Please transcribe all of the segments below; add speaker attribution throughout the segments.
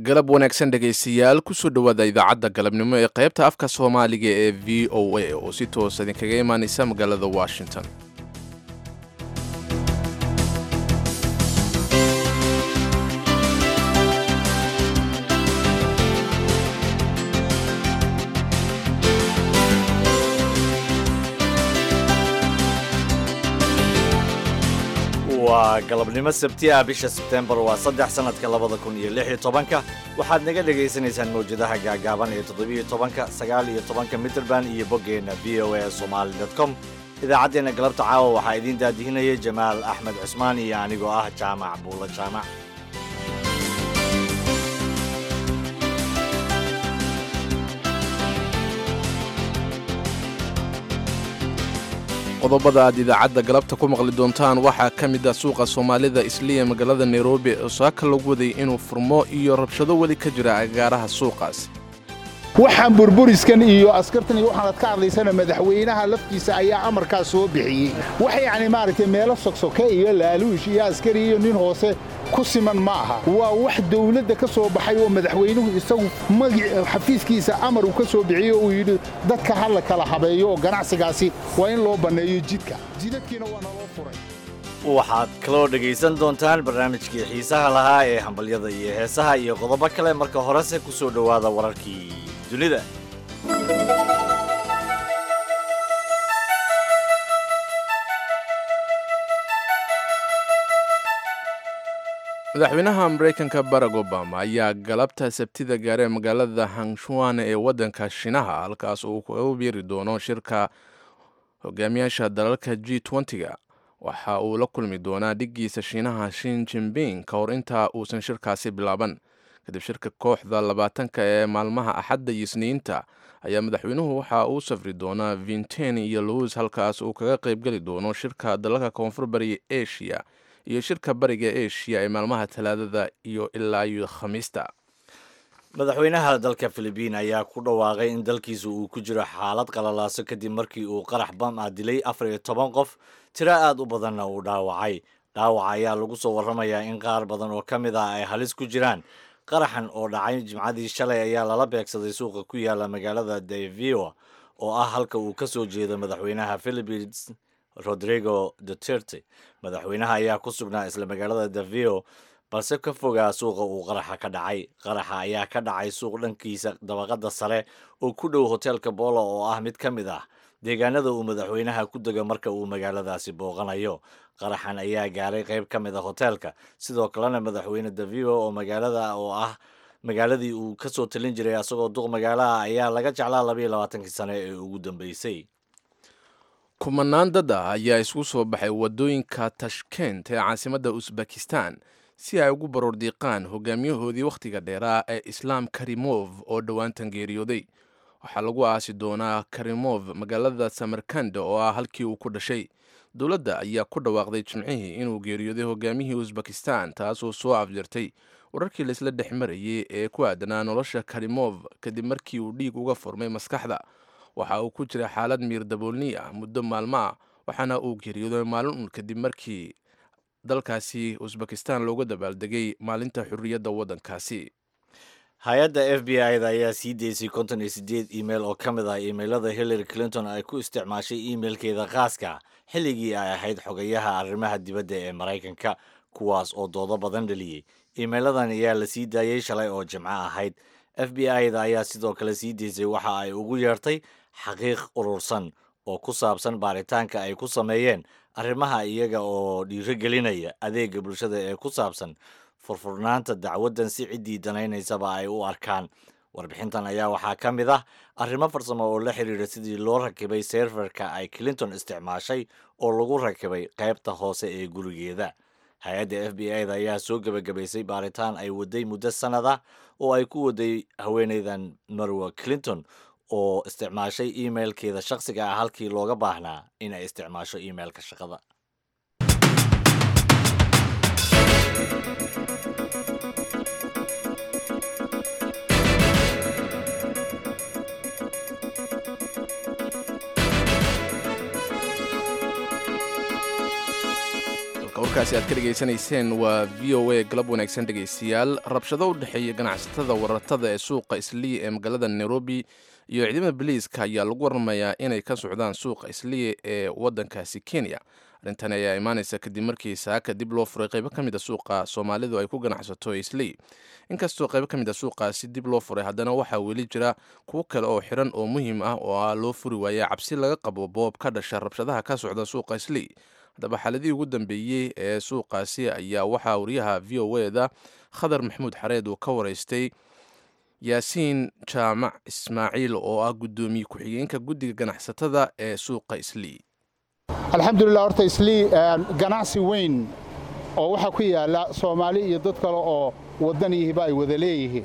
Speaker 1: galab wanaagsan dhegaystayaal kusoo dhowaada idaacadda galabnimo ee qaybta afka soomaaliga ee v o a oo si toos idinkaga imaanaysa magaalada washington
Speaker 2: waa galabnimo sabti ah bisha sebtembar waa saddex sannadka labada kun iyo lix iyo tobanka waxaad naga dhagaysanaysaan mawjadaha gaagaaban ee toddobiyo tobanka sagaal iyo tobanka mitrband iyo boggeenna v o a somali com idaacaddeenna galabta caawa waxaa idiin daadihinaya jamaal axmed cusmaan iyo anigoo ah jaamac buulo jaamac
Speaker 1: qodobada aad idaacadda galabta ku maqli doontaan waxaa ka mid ah suuqa soomaalida isliya magaalada nairobi oo saaka lagu waday inuu furmo iyo rabshado weli ka jira agaaraha suuqaas
Speaker 3: waxaan burburiskan iyo askartan iyo waxaanad ka hadlaysana madaxweynaha laftiisa ayaa amarkaas soo bixiyey wax yacni maaragtay meelo sogsoke iyo laaluush iyo askari iyo nin hoose ku siman ma aha waa wax dawladda ka soo baxay oo madaxweynuhu isagu magic xafiiskiisa amar uu ka soo bixiyey oo uu yidhi dadka ha la kala habeeyo oo ganacsigaasi waa in loo banneeyo jidka jidadkiina waa naloo furay
Speaker 2: waxaad kaloo dhegaysan doontaan barnaamijkii xiisaha lahaa ee hambalyada iyo heesaha iyo qodobo kale marka horese ku soo dhowaada wararkii dunida
Speaker 1: madaxweynaha maraykanka barack obama ayaa galabta sabtida gaaree magaalada hangshuan ee waddanka shinaha halkaas uu kaga biiri doono shirka hogaamiyaasha dalalka g ga waxa uu la kulmi doonaa dhiggiisa shiinaha shin jimbing ka hor intaa uusan shirkaasi bilaaban kadib shirka kooxda labaatanka ee maalmaha axadda iyo isniinta ayaa madaxweynuhu waxa uu safri doonaa vinten iyo lowis halkaas uu kaga qaybgeli doono shirka dalalka koonfur bariga asia iyo shirka bariga asia ee maalmaha talaadada iyo ilaa iyo khamiista
Speaker 2: madaxweynaha dalka filibiin ayaa ku dhawaaqay in dalkiisa uu ku jiro xaalad qalalaaso kadib markii uu qarax bam ah dilay afar iyo toban qof tiro aad u badanna uu dhaawacay dhaawaca ayaa lagu soo warramayaa in qaar badan oo ka mid ah ay halis ku jiraan qaraxan oo dhacay jimcadii shalay ayaa lala beegsaday suuqa ku yaala magaalada davio oo ah halka uu ka soo jeedo madaxweynaha philippines rodrigo duterte madaxweynaha ayaa ku sugnaa isla magaalada davio balse ka fogaa suuqa uu qaraxa ka dhacay qaraxa ayaa ka dhacay suuq dhankiisa dabaqada sare oo ku dhow hoteelka bolo oo ah mid ka mid ah deegaanada uu madaxweynaha ku dego marka uu magaaladaasi booqanayo qaraxan ayaa gaaray qayb ka mid a hoteelka sidoo kalena madaxweyne davio oo magaalada oo ah magaaladii uu ka soo talin jiray asagoo duq magaalaha ayaa laga jeclaa labayo labaatankii sane ee ugu dambeysay
Speaker 1: kumanaan dad ah ayaa isugu soo baxay waddooyinka tashkent ee caasimadda usbekistan si ay ugu baroordiiqaan hogaamiyahoodii wakhtiga dheeraa ee islaam karimov oo dhowaantan geeriyooday waxaa lagu aasi doonaa karimov magaalada samarkand oo ah halkii uu ku dhashay dowladda ayaa ku dhawaaqday jimcihii inuu geeriyooday hogaamiyihii usbekistan taasoo soo afjartay wararkii laisla dhex marayay ee ku aadanaa nolosha karimov kadib markii uu dhiig uga furmay maskaxda waxa uu ku jira xaalad miir daboolni ah muddo maalmo ah waxaana uu geeriyooday maalin un kadib markii dalkaasi usbekistan looga dabaaldegay maalinta xurriyadda waddankaasi
Speaker 2: hay-adda f b i da ayaa sii deysay konton iyo siddeed email oo ka mid ah imailada hillary clinton ay ku isticmaashay emailkeeda khaaska xilligii ay ahayd xogayaha arrimaha dibadda ee maraykanka kuwaas oo doodo badan dhaliyey emailadan ayaa la sii daayey shalay oo jimco ahayd f b i da ayaa sidoo kale sii deysay waxa ay ugu yeertay xaqiiq urursan oo ku saabsan baaritaanka ay ku sameeyeen arrimaha iyaga oo dhiirogelinaya adeega bulshada ee ku saabsan furfurnaanta dacwaddan si ciddii danaynaysaba ay u arkaan warbixintan ayaa waxaa ka mid ah arrimo farsamo oo la xiriira sidii loo rakibay serferka ay clinton isticmaashay oo lagu rakibay qaybta hoose ee gurigeeda hay-adda f b i da ayaa soo gebagabaysay baaritaan ay waday muddo sannad ah oo ay ku waday haweeneydan marwa clinton oo isticmaashay emailkeeda shakhsiga ah halkii looga baahnaa in ay isticmaasho emailka shaqada
Speaker 1: halka warkaasi aad ka dhegaysanayseen waa v o a galab wanaagsan dhegaystayaal rabshado u dhexeeya ganacsatada waratada ee suuqa islii ee magaalada nairobi iyo ciidamada boliiska ayaa lagu waramayaa inay ka socdaan suuqa islii ee waddankaasi kenya arrintan ayaa imaanaysa kadib markii saaka dib loo furay qaybo ka mid a suuqa soomaalidu ay ku ganacsato islii inkastoo qaybo ka mid a suuqaasi dib loo furay haddana waxaa weli jira kuwo kale oo xiran oo muhiim ah oo ah loo furi waaya cabsi laga qabo boob ka dhasha rabshadaha ka socda suuqa islii haddaba xaaladihii ugu dambeeyey ee suuqaasi ayaa waxaa wariyaha v o eda khadar maxamuud xareed uu ka waraystay yaasiin jaamac ismaaciil oo ah guddoomiye ku-xigeenka guddiga ganacsatada ee suuqa islii
Speaker 3: alxamdulilah horta islii ganacsi weyn oo waxaa ku yaalla soomaali iyo dad kale oo wadaniyihiba ay wada leeyihiin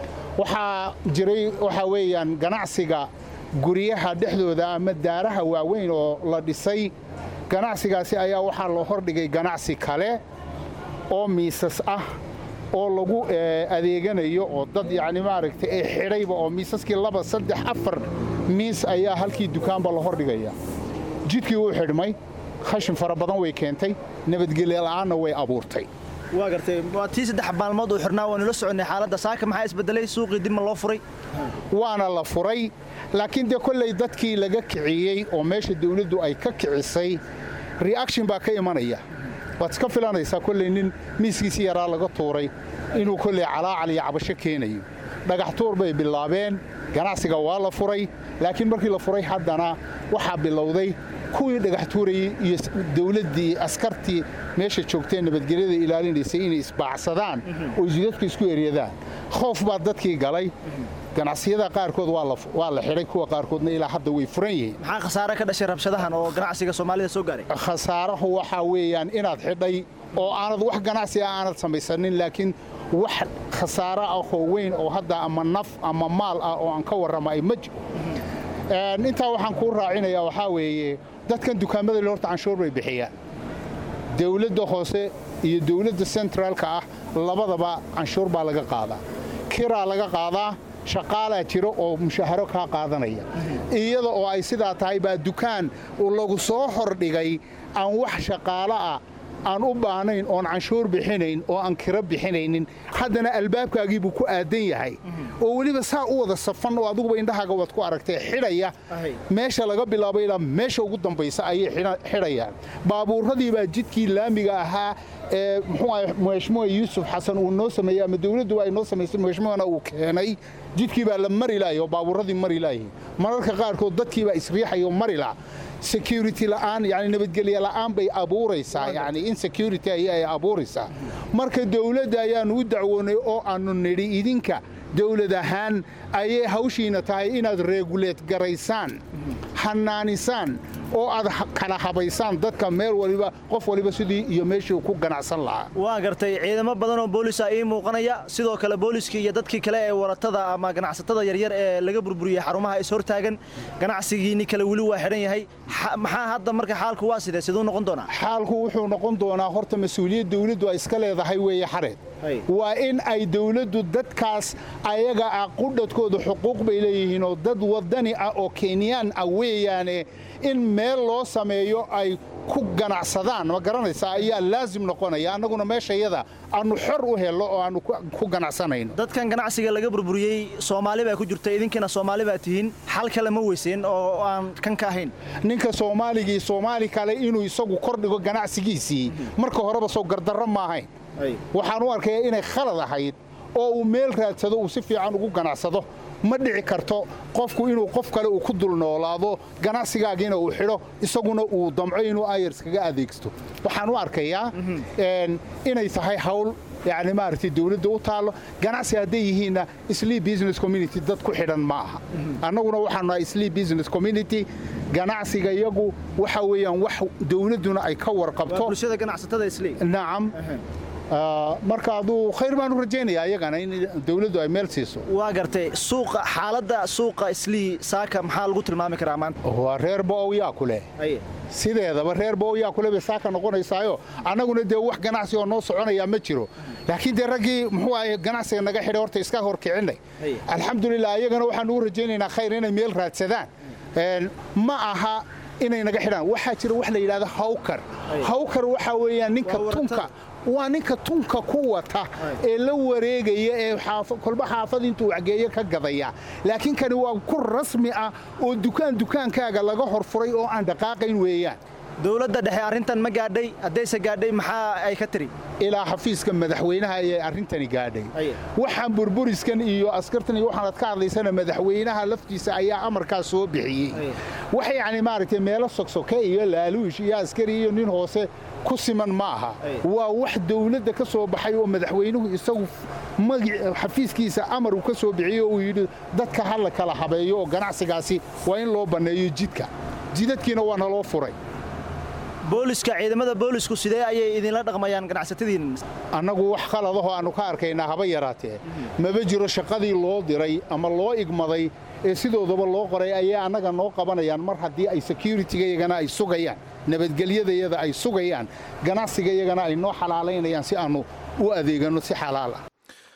Speaker 3: waxaa jiray waxaa weeyaan ganacsiga guryaha dhexdooda ama daaraha waaweyn oo la dhisay ganacsigaasi ayaa waxaa loo hordhigay ganacsi kale oo miisas ah oo lagu adeeganayo oo dad yacni maaragtay ee xidhayba oo miisaskii laba saddex afar miis ayaa halkii dukaanba la hordhigaya jidkii wuu xidhmay khashin fara badan way keentay nabadgelyo la'aanna way abuurtay
Speaker 4: waa gartay waa tii saddex maalmood uu xirnaa waanu la soconnay xaaladda saaka maxaa isbedelay suuqii dib ma loo furay
Speaker 3: waana la furay laakiin dee kolley dadkii laga kiciyey oo meesha dawladdu ay ka kicisay reaction baa ka imanaya waad iska filanaysaa kolley nin miiskiisii yaraa laga tuuray inuu kolley calaacal iyo cabasho keenayo dhagax tuur bay bilaabeen ganacsiga waa la furay laakiin markii la furay haddana waxaa bilowday kuwii dhagax tuurayey iyo dawladdii askartii meesha joogtee nabadgelyada ilaalinaysay inay isbaacsadaan oo isdadku isku eryadaan khoof baa dadkii galay ganacsiyada qaarkood waa la xidhay kuwa qaarkoodna ilaa hadda way furan yihiin
Speaker 4: maxaa khasaare ka dhashay rabshadahan oo ganacsiga soomaalida soo gaaray
Speaker 3: khasaarahu waxaa weeyaan inaad xidhay oo aanad wax ganacsi ah aanad samaysanin laakiin wax khasaaro ah oo weyn oo hadda ama naf ama maal ah oo aan ka warrama ay ma jiro intaa waxaan kuu raacinayaa waxaa weeye dadkan dukaamada le horta canshuur bay bixiyaan dawladda hoose iyo dawladda sentraalka ah labadaba canshuur baa laga qaadaa kiraa laga qaadaa shaqaalaa jiro oo mushaharo kaa qaadanaya iyada oo ay sidaa tahay baa dukaan lagu soo hordhigay aan wax shaqaalo ah aan u baahnayn oon canshuur bixinayn oo aan kiro bixinaynin haddana albaabkaagii buu ku aadan yahay oo weliba saa u wada safan oo adiguba indhahaaga waad ku aragtay xidhaya meesha laga bilaabo ilaa meesha ugu dambaysa ayay xidhayaan baabuuradii baa jidkii laamiga ahaa ee muxuu ahay madaxmuha yuusuf xasan uu noo sameeyey ama dawladdu ay noo samaysay madaxmuhana uu keenay jidkii baa la mari lahay oo baabuuradii mari layihiin mararka qaarkood dadkii baa isriixayo mari laha security la'aan yani nabadgelye la'aan bay abuuraysaa yani insecurity ayay abuuraysaa marka dawladda ayaannu u dacwoonay oo aannu nidhi idinka dawlad ahaan ayay hawshiina tahay inaad reeguleed garaysaan hanaanisaan oo aad kala habaysaan dadka meel waliba qof waliba sidii iyo meeshii ku ganacsan lahaa
Speaker 4: waa gartay ciidamo badan oo boolisa ii muuqanaya sidoo kale booliskii iyo dadkii kale ee waratada ama ganacsatada yaryar ee laga burburiyey xarumaha is hortaagan ganacsigiinni kale weli waa xidhan yahay maxaa hadda marka xaalku waa sidee siduu noqon doonaa
Speaker 3: xaalku wuxuu noqon doonaa horta mas-uuliyad dawladdu ay iska leedahay weeye xareed waa in ay dawladdu dadkaas ayaga ah qudhadkooda xuquuq bay leeyihiin oo dad wadani ah oo kenyaan ah weeyaane in meel loo sameeyo ay ku ganacsadaan ma garanaysaa ayaa laasim noqonaya annaguna meeshayada aannu xor u helno oo aannu ku ganacsanayno
Speaker 4: dadkan ganacsiga laga burburiyey soomaali baa ku jirta idinkiina soomaali baa tihiin xal kale ma weyseen oo aan kan ka ahayn
Speaker 3: ninka soomaaligii soomaali kale inuu isagu kordhigo ganacsigiisii marka horeba soo gardarro ma ahayn waxaan u arkayaa inay khalad ahayd oo uu meel raadsado uu si fiican ugu ganacsado ma dhici karto qofku inuu qof kale uu ku dul noolaado ganacsigaagiina uu xidho isaguna uu damco inuu ayars kaga adeegsto waxaan u arkayaa inay tahay hawl yani maaragtay dawladda u taallo ganacsi hadday yihiinna sleep business community dad ku xidhan ma aha annaguna waxaanu nahay sleep business community ganacsiga iyagu waxa weeyaan wax dawladduna ay ka warqabto
Speaker 4: bulshada ganacsatada isli
Speaker 3: nacam marka aduu khayr baan u rajaynayaa iyagana in dawladdu ay meel siiso
Speaker 4: waa gartay suuqa xaaladda suuqa islii saaka maxaa lagu tilmaami karaa maanta
Speaker 3: waa reer bo'ow yaa ku leh sideedaba reer bo'ow yaa kule bay saaka noqonaysaayo annaguna dee wax ganacsi oo noo soconayaa ma jiro laakiin dee raggii muxuu ahay ganacsiga naga xidhay horta iska hor kicinay alxamdulilah iyagana waxaan ugu rajaynaynaa khayr inay meel raadsadaan ma aha inay naga xidhaan waxaa jira wax la yidhahdo hawkar hawkar waxaa weeyaan ninka
Speaker 4: Waa
Speaker 3: tunka
Speaker 4: waratada.
Speaker 3: waa ninka tunka ku wata ee la wareegaya ee xaafa- kolba xaafad intuu waxgeeyo ka gadaya laakiin kani waa ku rasmi ah oo dukaan dukaankaaga laga horfuray oo aan dhaqaaqayn weeyaan
Speaker 4: dowladda dhexe arrintan ma gaadhay haddayse gaadhay maxaa ay ka tiri
Speaker 3: ilaa xafiiska madaxweynaha ayay arrintani gaadhay
Speaker 4: Aye.
Speaker 3: waxaan burburiskan iyo askartan iyo waxaanad ka hadlaysana madaxweynaha laftiisa ayaa amarkaas soo bixiyey
Speaker 4: Aye.
Speaker 3: wax yacni maaragtay meelo sogsoke iyo laaluush iyo askari iyo nin hoose ku siman ma aha
Speaker 4: Aye.
Speaker 3: waa wax dowladda ka soo baxay oo madaxweynuhu isagu magi- xafiiskiisa amar uu ka soo bixiyey oo uu yidhi dadka ha la kala habeeyo oo ganacsigaasi waa in loo banneeyo jidka jidadkiina waa naloo furay
Speaker 4: booliska ciidamada boolisku sidee ayay idinla dhaqmayaan ganacsatadiin
Speaker 3: annagu wax khaladahoo aannu ka arkaynaa haba yaraatee maba jiro shaqadii loo diray ama loo igmaday ee sidoodaba loo qoray ayay annaga noo qabanayaan mar haddii ay securitigayagana ay sugayaan nabadgelyadayada ay sugayaan ganacsigayagana ay noo xalaalaynayaan si aannu u adeeganno si xalaal ah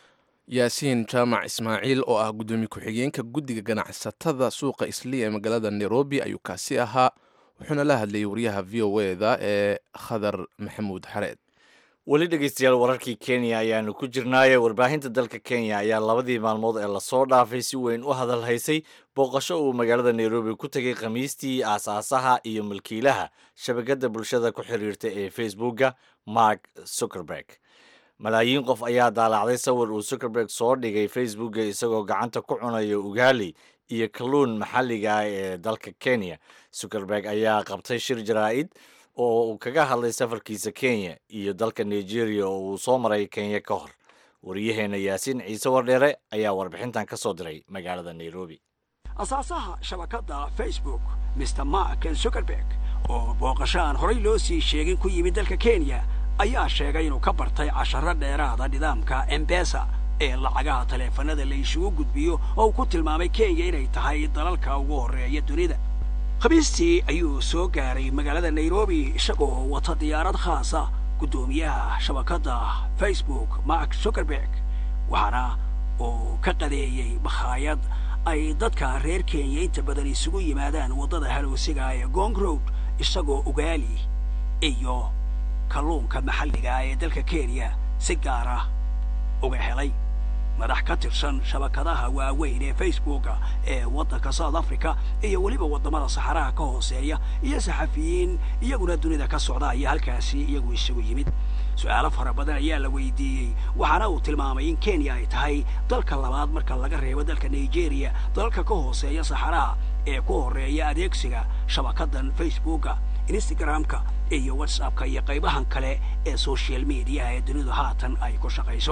Speaker 1: yaasiin jaamac ismaaciil oo ah guddoomiye ku-xigeenka guddiga ganacsatada suuqa isliya ee magaalada nairobi ayuu kaasi ahaa wuxuuna la hadlayay wariyaha v o eda ee khadar maxamuud xareed
Speaker 2: weli dhegeystayaal wararkii kenya ayaanu ku jirnaaye warbaahinta dalka kenya ayaa labadii maalmood ee lasoo dhaafay si weyn u hadal haysay booqasho uu magaalada nairobi ku tegay khamiistii aasaasaha iyo milkiilaha shabakadda bulshada ku xiriirta ee facebooka mark zuckerberg malaayiin qof ayaa daalacday sawir uu zuckerberg soo dhigay facebooka isagoo gacanta ku cunayo ugaali iyo kalluun maxalliga ah ee dalka kenya zuckerberg ayaa qabtay shir jaraa'id oo uu kaga hadlay safarkiisa kenya iyo dalka nigeria oo uu soo maray kenya ka hor wariyaheenna yaasiin ciise wardheere ayaa warbixintan ka soo diray magaalada nairobi
Speaker 5: asaasaha shabakadda facebook mr mark zuckerberg oo booqasho aan horay loo sii sheegin ku yimid dalka kenya ayaa sheegay inuu ka bartay casharro dheeraada nidaamka embesa ee lacagaha taleefanada la isugu gudbiyo oo uu ku tilmaamay kenya inay tahay dalalka ugu horreeya dunida khamiistii ayuu soo gaaray magaalada nairobi isagoo wata diyaarad khaasa guddoomiyaha shabakadda facebook mark zuckerberg waxaana uu ka qadeeyey makhaayad ay dadka reer kenya inta badan isugu yimaadaan waddada halowsiga ee gong road isagoo ugaali iyo kalluunka maxalliga ee dalka kenya si gaara uga helay madax ka tirsan shabakadaha waaweyn ee facebooka ee waddanka south africa iyo weliba waddamada saxaraha ka hooseeya iyo saxafiyiin iyaguna dunida ka socda ayaa halkaasi iyagu isugu yimid su-aalo fara badan ayaa la weydiiyey waxaana uu tilmaamay in kenya ay tahay dalka labaad marka laga reebo dalka nigeria dalalka ka hooseeya saxaraha ee ku horreeya adeegsiga shabakadan facebooka instagramka iyo whatsappka iyo qaybahan kale ee social mediaha ee dunidu haatan ay ku shaqayso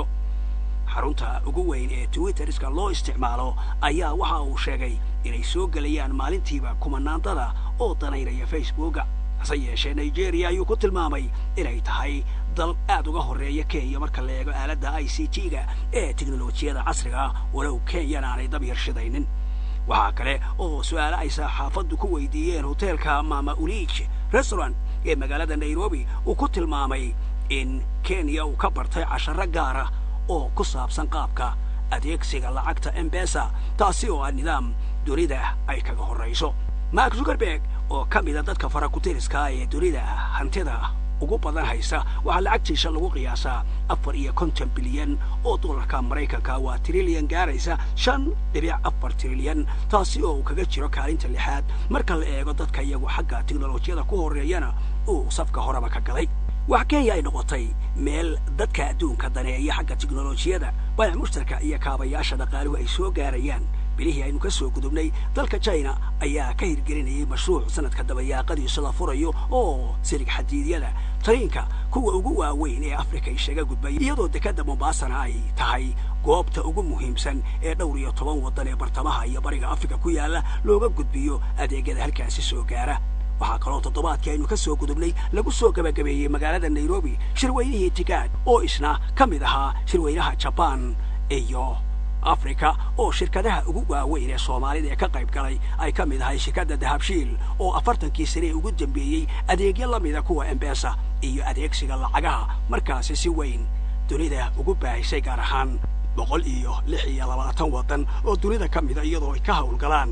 Speaker 5: xarunta ugu weyn ee twitteriska loo isticmaalo ayaa waxa uu sheegay inay soo gelayaan maalintiiba kumanaandada oo danaynaya facebooka hase yeeshee nigeria ayuu ku tilmaamay inay tahay dal aad uga horreeya kenya marka la eego aaladda i c t-ga ee teknolojiyada casriga ah walow kenyana aanay dab yarshidaynin waxaa kale oo su-aale ay saxaafaddu ku weydiiyeen hoteelka mama ulich restaurant ee magaalada nairobi uu ku tilmaamay in kenya uu ka bartay casharro gaara oo ku saabsan qaabka adeegsiga lacagta embesa taasi oo ah nidaam dunida ay kaga horrayso mark zuckerberg oo ka mida dadka farakutiriska ee dunida hantida ugu badan haysa waxaa lacagtiisa lagu qiyaasaa afar iyo konton bilyan oo dollarka maraykanka waa trilyan gaaraysa shan dhibic afar trilyan taasi oo uu kaga jiro kaalinta lixaad marka la eego dadka iyagu xagga teknolojiyada ku horreeyana uu safka horeba ka galay wax kenya ay noqotay meel dadka adduunka daneeya xagga teknolojiyada bayac mushtarka iyo kaabayaasha dhaqaaluhu ay soo gaarayaan bilihii aynu ka soo gudubnay dalka china ayaa ka hirgelinayay mashruuc sanadka dabayaaqadiisa la furayo oo sirig xadiidyada tariinka kuwa ugu waaweyn ee afrika isaga gudbay iyadoo dekadda mombaasana ay tahay goobta ugu muhiimsan ee dhowr iyo toban waddan ee bartamaha iyo bariga afrika ku yaalla looga gudbiyo adeegyada halkaasi soo gaara waxaa kaloo toddobaadkii aynu ka soo gudubnay lagu soo gabagabeeyey magaalada nairobi shirweynihii tigaad oo isna ka mid ahaa shirweynaha jabaan iyo afrika oo shirkadaha ugu waaweyn ee soomaalida ee ka qayb galay ay ka mid ahay shirkadda dahabshiil oo afartankii sane ugu dambeeyey adeegyo la mida kuwa embesa iyo adeegsiga lacagaha markaasi si weyn dunida ugu baahisay gaar ahaan boqol iyo lix iyo labaatan waddan oo dunida ka mida iyadoo ay ka howlgalaan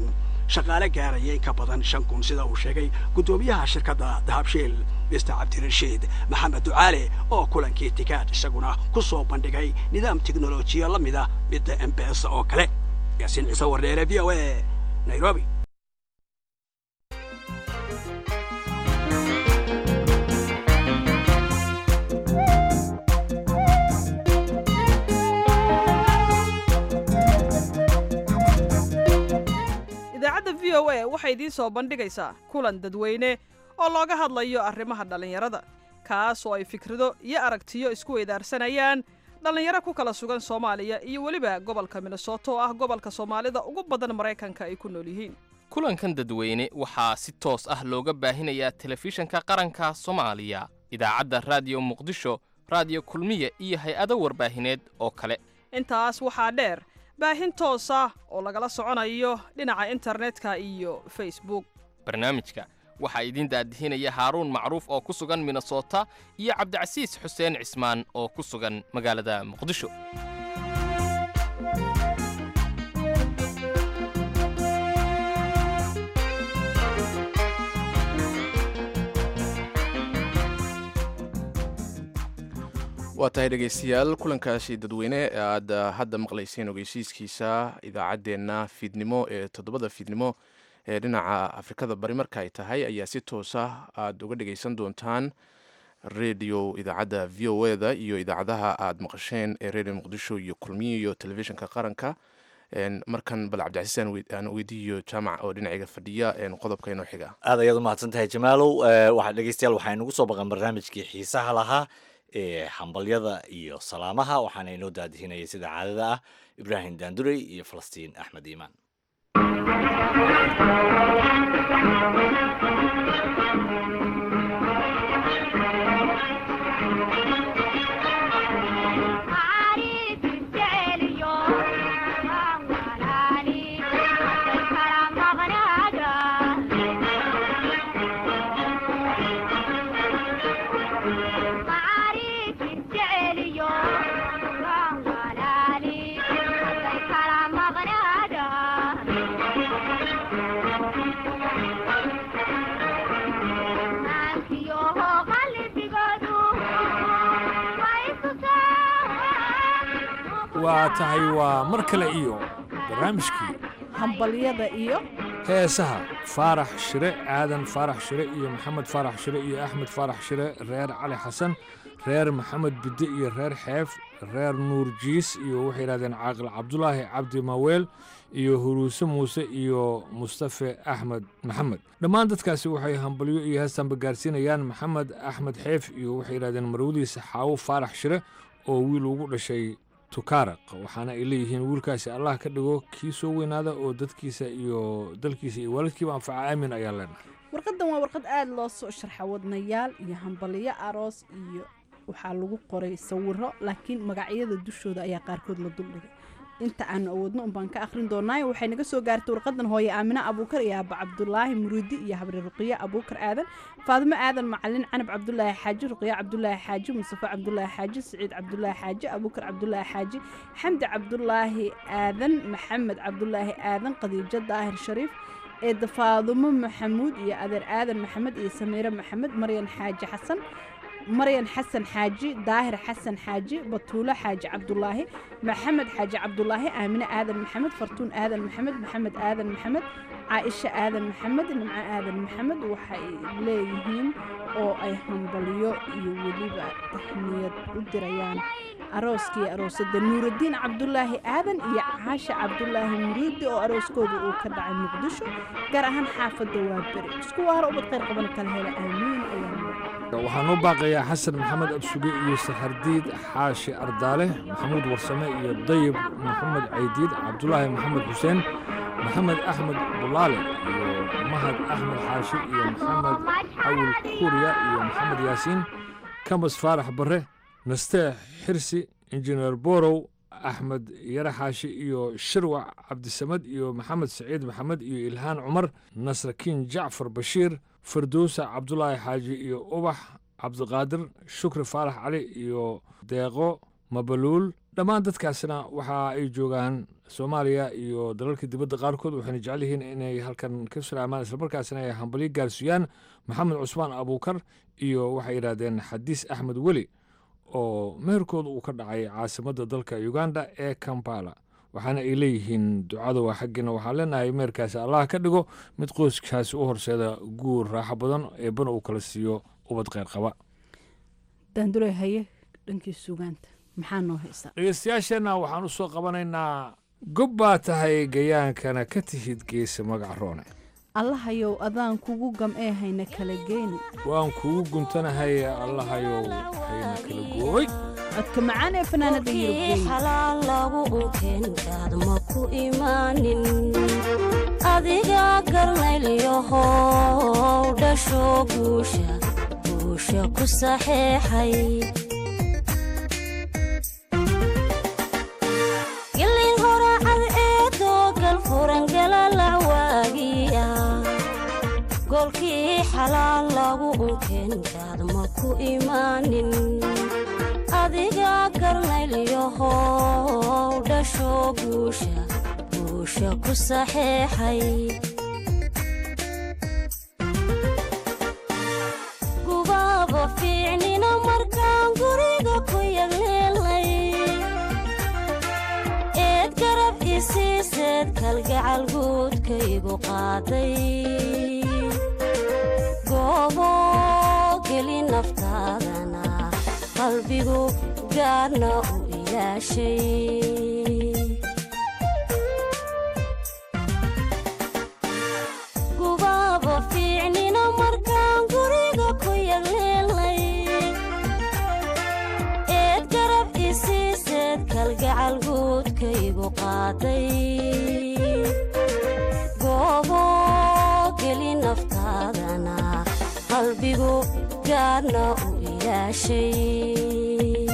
Speaker 5: shaqaale gaaraya in ka badan shan kun sida uu sheegay guddoomiyaha shirkadda dahabshiil mister cabdirashiid maxamed ducaale oo kulankii tikaad isaguna ku soo bandhigay nidaam teknolojiya la mida midda embesa oo kale yaasiin ciise wardheere v o a nairobi
Speaker 6: idaacadda v o a waxay idiin soo bandhigaysaa kulan dadweyne oo looga hadlayo arrimaha dhallinyarada kaas oo ay fikrado iyo aragtiyo isku weydaarsanayaan dhallinyaro ku kala sugan soomaaliya iyo weliba gobolka minnesota oo ah gobolka soomaalida ugu badan maraykanka ay ku nool yihiin
Speaker 7: kulankan dadweyne waxaa si toos ah looga baahinayaa telefishanka qaranka soomaaliya idaacadda raadiyo muqdisho raadiyo kulmiya iyo hay-ado warbaahineed oo kale
Speaker 6: intaas waxaa dheer baahin toos ah oo lagala soconayo dhinaca internetka iyo facebook
Speaker 7: barnaamijka waxaa idiin daadihinaya haaruun macruuf oo ku sugan minnesota iyo cabdicasiis xuseen cismaan oo ku sugan magaalada muqdisho
Speaker 1: waa tahay dhegaystayaal kulankaasi dadweyne ee aad hadda maqlayseen ogeysiiskiisa idaacaddeenna fiidnimo ee toddobada fiidnimo ee dhinaca afrikada bari marka ay tahay ayaa si toosa aada uga dhegaysan doontaan redio idaacadda v o e da iyo idaacadaha aada maqasheen ee redio muqdisho iyo kulmiyo iyo telefishinka qaranka markan bal cabdicasiis aan weydiiyo jaamac oo dhinacayga fadhiya qodobka inoo xiga
Speaker 2: aad ayaad umahadsan tahay jamaalow waxaa dhegeystayaal waxaa inagu soo baqan barnaamijkii xiisaha lahaa ee hambalyada iyo salaamaha waxaana inoo daadihinaya sida caadada ah ibraahim daandurey iyo falastiin axmed iimaan
Speaker 8: waa tahay waa mar kale iyo barnaamijkii
Speaker 9: hambalyada iyo
Speaker 8: heesaha faarax shire aadan faarax shire iyo maxamed faarax shire iyo axmed faarax shire reer cali xasan reer maxamed bidde iyo reer xeef reer nuur jiis iyo waxay yidhahdeen caaqil cabdulaahi cabdi maweel iyo huruuse muuse iyo mustafe axmed maxamed dhammaan dadkaasi waxay hambalyo iyo heestanba gaarsiinayaan maxamed axmed xeef iyo waxay yidhahdeen marwadiisa xaawo faarax shire oo wiil ugu dhashay tukaaraq waxaana ay leeyihiin wiilkaasi allah ka dhigo kii soo weynaada oo dadkiisa iyo dalkiisa iyo waalidkiiba anfaca aamin ayaa leenahay
Speaker 9: warqadan waa warqad aada loo soo sharxa wadnayaal iyo hambalyo aroos iyo waxaa lagu qoray sawiro laakiin magacyada dushooda ayaa qaarkood la duldhigay inta aanu awoodno unbaan ka akhrin doonaayo waxay naga soo gaartay warqadan hooye aamine abuukar iyo aaba cabdulaahi muriidi iyo habri ruqiye abuukar aadan faadimo aadan macalin canab cabdulaahi xaaji ruqiye cabdulaahi xaaji mustafa cabdulaahi xaaji siciid cabdulaahi xaaji abuukar cabdulaahi xaaji xamdi cabdulaahi aadan maxamed cabdulaahi aadan khadiijo daahir shariif eedda faadumo maxamuud iyo adeer aadan maxamed iyo samiire maxamed maryan xaaji xasan maryan xasan xaaji daahir xasan xaaji batuulo xaaji cabdulaahi maxamed xaaji cabdulaahi aamine aadan maxamed fartuun aadan maxamed maxamed aadan maxamed caaisha aadan maxamed nimco aadan maxamed waxay leeyihiin oo ay hambalyo iyo weliba tahniyad u dirayaan arooskii aroosada nuuraddiin cabdulaahi aadan iyo caasha cabdulaahi muriidi oo arooskooda uu ka dhacay muqdisho gaar ahaan xaafadda waa beri isku waaro ubad qayr qaban kala hela aamiin ayaa
Speaker 8: waxaan u baaqayaa xasan maxamed absuge iyo saxardiid xaashi ardaale maxamuud warsame iyo dayib maxamed caydiid cabdulaahi maxamed xuseen maxamed axmed bulaale iyo mahad axmed xaashi iyo maxamed cawil kuuriya iyo maxamed yaasiin kamas faarax barre nasteex xirsi injineer borow axmed yare xaashi iyo shirwac cabdisamad iyo maxamed saciid maxamed iyo ilhaan cumar nasrakiin jacfar bashiir firdowsa cabdulaahi xaaji iyo ubax cabdiqaadir shukri faarax cali iyo deeqo mabaluul dhammaan dadkaasina waxa ay joogaan soomaaliya iyo dalalka dibadda qaarkood waxayna jecel yihiin inay halkan ka salaamaan islamarkaasina ay hambalyo gaarsiiyaan maxamed cusmaan abuukar iyo waxay yidhaahdeen xadiis axmed weli oo meherkooda uu ka dhacay caasimadda dalka uganda ee kampala waxaana ay leeyihiin ducada waa xaggiina waxaan leenahay meherkaasi allah ka dhigo mid qoyskaasi u horseeda guur raaxo badan eebbana uu kala siiyo ubad kheyr qaba
Speaker 9: daandure haye dhankii sugaanta maxaa noo haysaa
Speaker 8: dhegeystayaasheenna waxaan u soo qabanaynaa gob baa tahay gayaankana ka tihid geesa magac roone
Speaker 9: allahayow adaan kugu gam'ee hayna kala geeni
Speaker 8: waan kugu guntanahay allahayow hayna kala goobay
Speaker 9: codka macaan ee fanaanada yurubgeyn
Speaker 10: xalaal lagu unkeenkaad ma ku imaanin adiga garnaylyahow dhasho guusha guusha ku saxeexay gilin horacad eedoo galfuran galalac waagiya goolkii xalaal lagu unkeenkaad ma ku imaanin adiga garnaylyahow dhasho guusha guusha ku saxeexay gubaaba fiicnina markaan guriga ku yagleelnay eed garab isiiseed kalgacal guudkaygu qaaday goobo geli naftaadana qalbigu gaarna u ilaashay gubaaba fiicnina markaan guriga ku yagleelnay eed garab isiiseed kalgacal guudkaygu qaaday goobo geli naftaadana qalbigu gaarna u ilaashay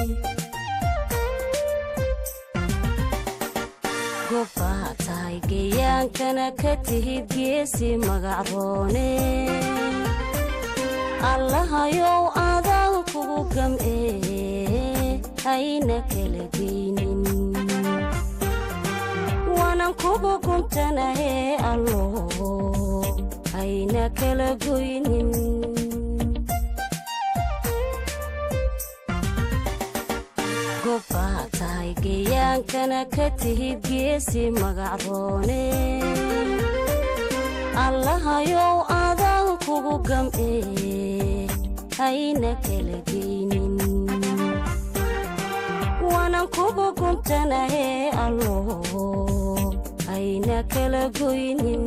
Speaker 10: gobbaa tahay gayaankana ka tihid geesi magacroone allahayow adaan kugu gam'ee hayna kala geynin waanan kugu guntanahee allo hayna kala goynin gobbaa tahay gayaankana ka tihid geesi magacroone allahayow adaan kugu gam'ee hayna kala geynin waanan kugu guntanahee allo hayna kala goynin